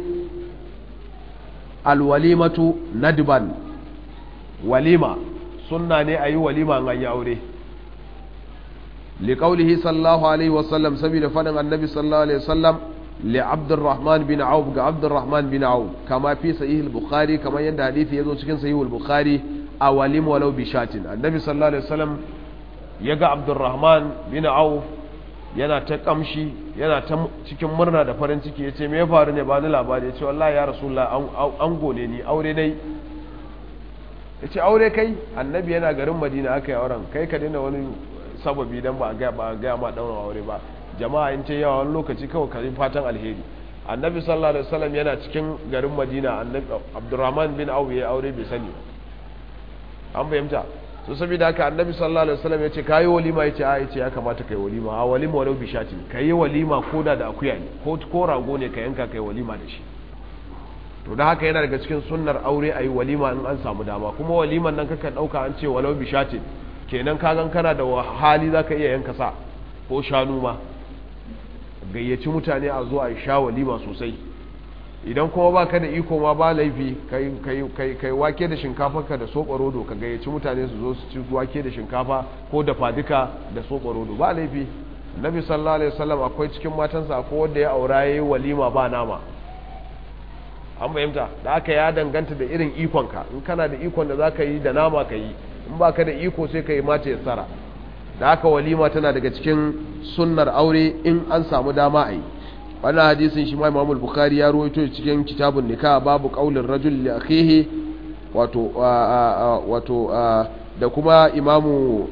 alwalimatu nadban walima sunna ne ayi walima an yi aure liqaulihi sallallahu alaihi wasallam saboda fadin annabi sallallahu alaihi wasallam li abdurrahman bin auf ga abdurrahman bin auf kama fi sahih al-bukhari kama yanda hadisi yazo cikin sahih al-bukhari a walim walau bi shatin annabi sallallahu alaihi wasallam yaga abdurrahman bin auf yana ta kamshi yana ta cikin murna da farin ciki yace me ya faru ne ba ni labari yace wallahi ya rasulullah an gone ni aure dai yace aure kai annabi yana garin madina aka yi auren kai ka daina wani sababi dan ba ga ba ga ma daura aure ba jama'a in ce yawa wani lokaci kawai ka fatan alheri annabi sallallahu alaihi wasallam yana cikin garin madina annabi abdurrahman bin auf ya aure bai sani an fahimta so saboda haka annabi sallallahu alaihi wasallam ya ce kayi walima ya ce a ya ce ya kamata kai walima a walima walau bishati kayi walima koda da akuya ne ko ko rago ne ka yanka kai walima da shi to da haka yana daga cikin sunnar aure ayi walima in an samu dama kuma waliman nan kaka dauka an ce walau bishati kenan ka gan kana da hali zaka iya yanka sa ko shanu ma gayyaci mutane a zo a sha walima sosai idan kuma ba ka da iko ma ba laifi kai wake da shinkafa da soɓa rodo ka gayyaci mutane su zo su ci wake da shinkafa ko da fadika da soɓa rodo ba laifi nabi sallallahu alaihi wasallam akwai cikin matansa akwai wanda ya aura yayi walima ba nama an fahimta da aka ya danganta da irin ikonka in kana da ikon da zaka yi da nama ka yi in baka da iko sai ka yi mata ya tsara da aka walima tana daga cikin sunnar aure in an samu dama a yi wannan hadisin shi ma Imam Bukhari ya rawaito cikin kitabun nikah babu qaulin rajul li akhihi wato wato da kuma Imamu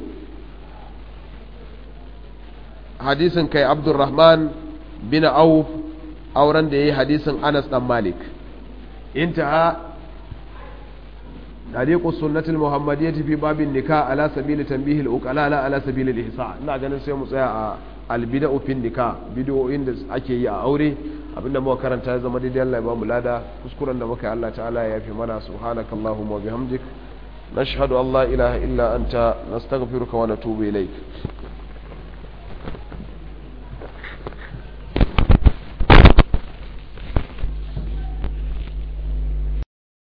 hadisin kai Abdurrahman bin Auf auren da yayi hadisin Anas dan Malik intaha طريق السنة المحمدية في باب النكاح على سبيل تنبيه الأقلاء لا على سبيل الإحساء ina ganin sai mu tsaya a albida'u fin nikah bid'o'in da ake yi a aure abinda muka karanta ya zama daidai Allah ya bamu lada kuskuren da muka yi Allah ta'ala ya yafi mana subhanakallahumma wa bihamdik nashhadu an la ilaha illa anta nastaghfiruka wa natubu ilaik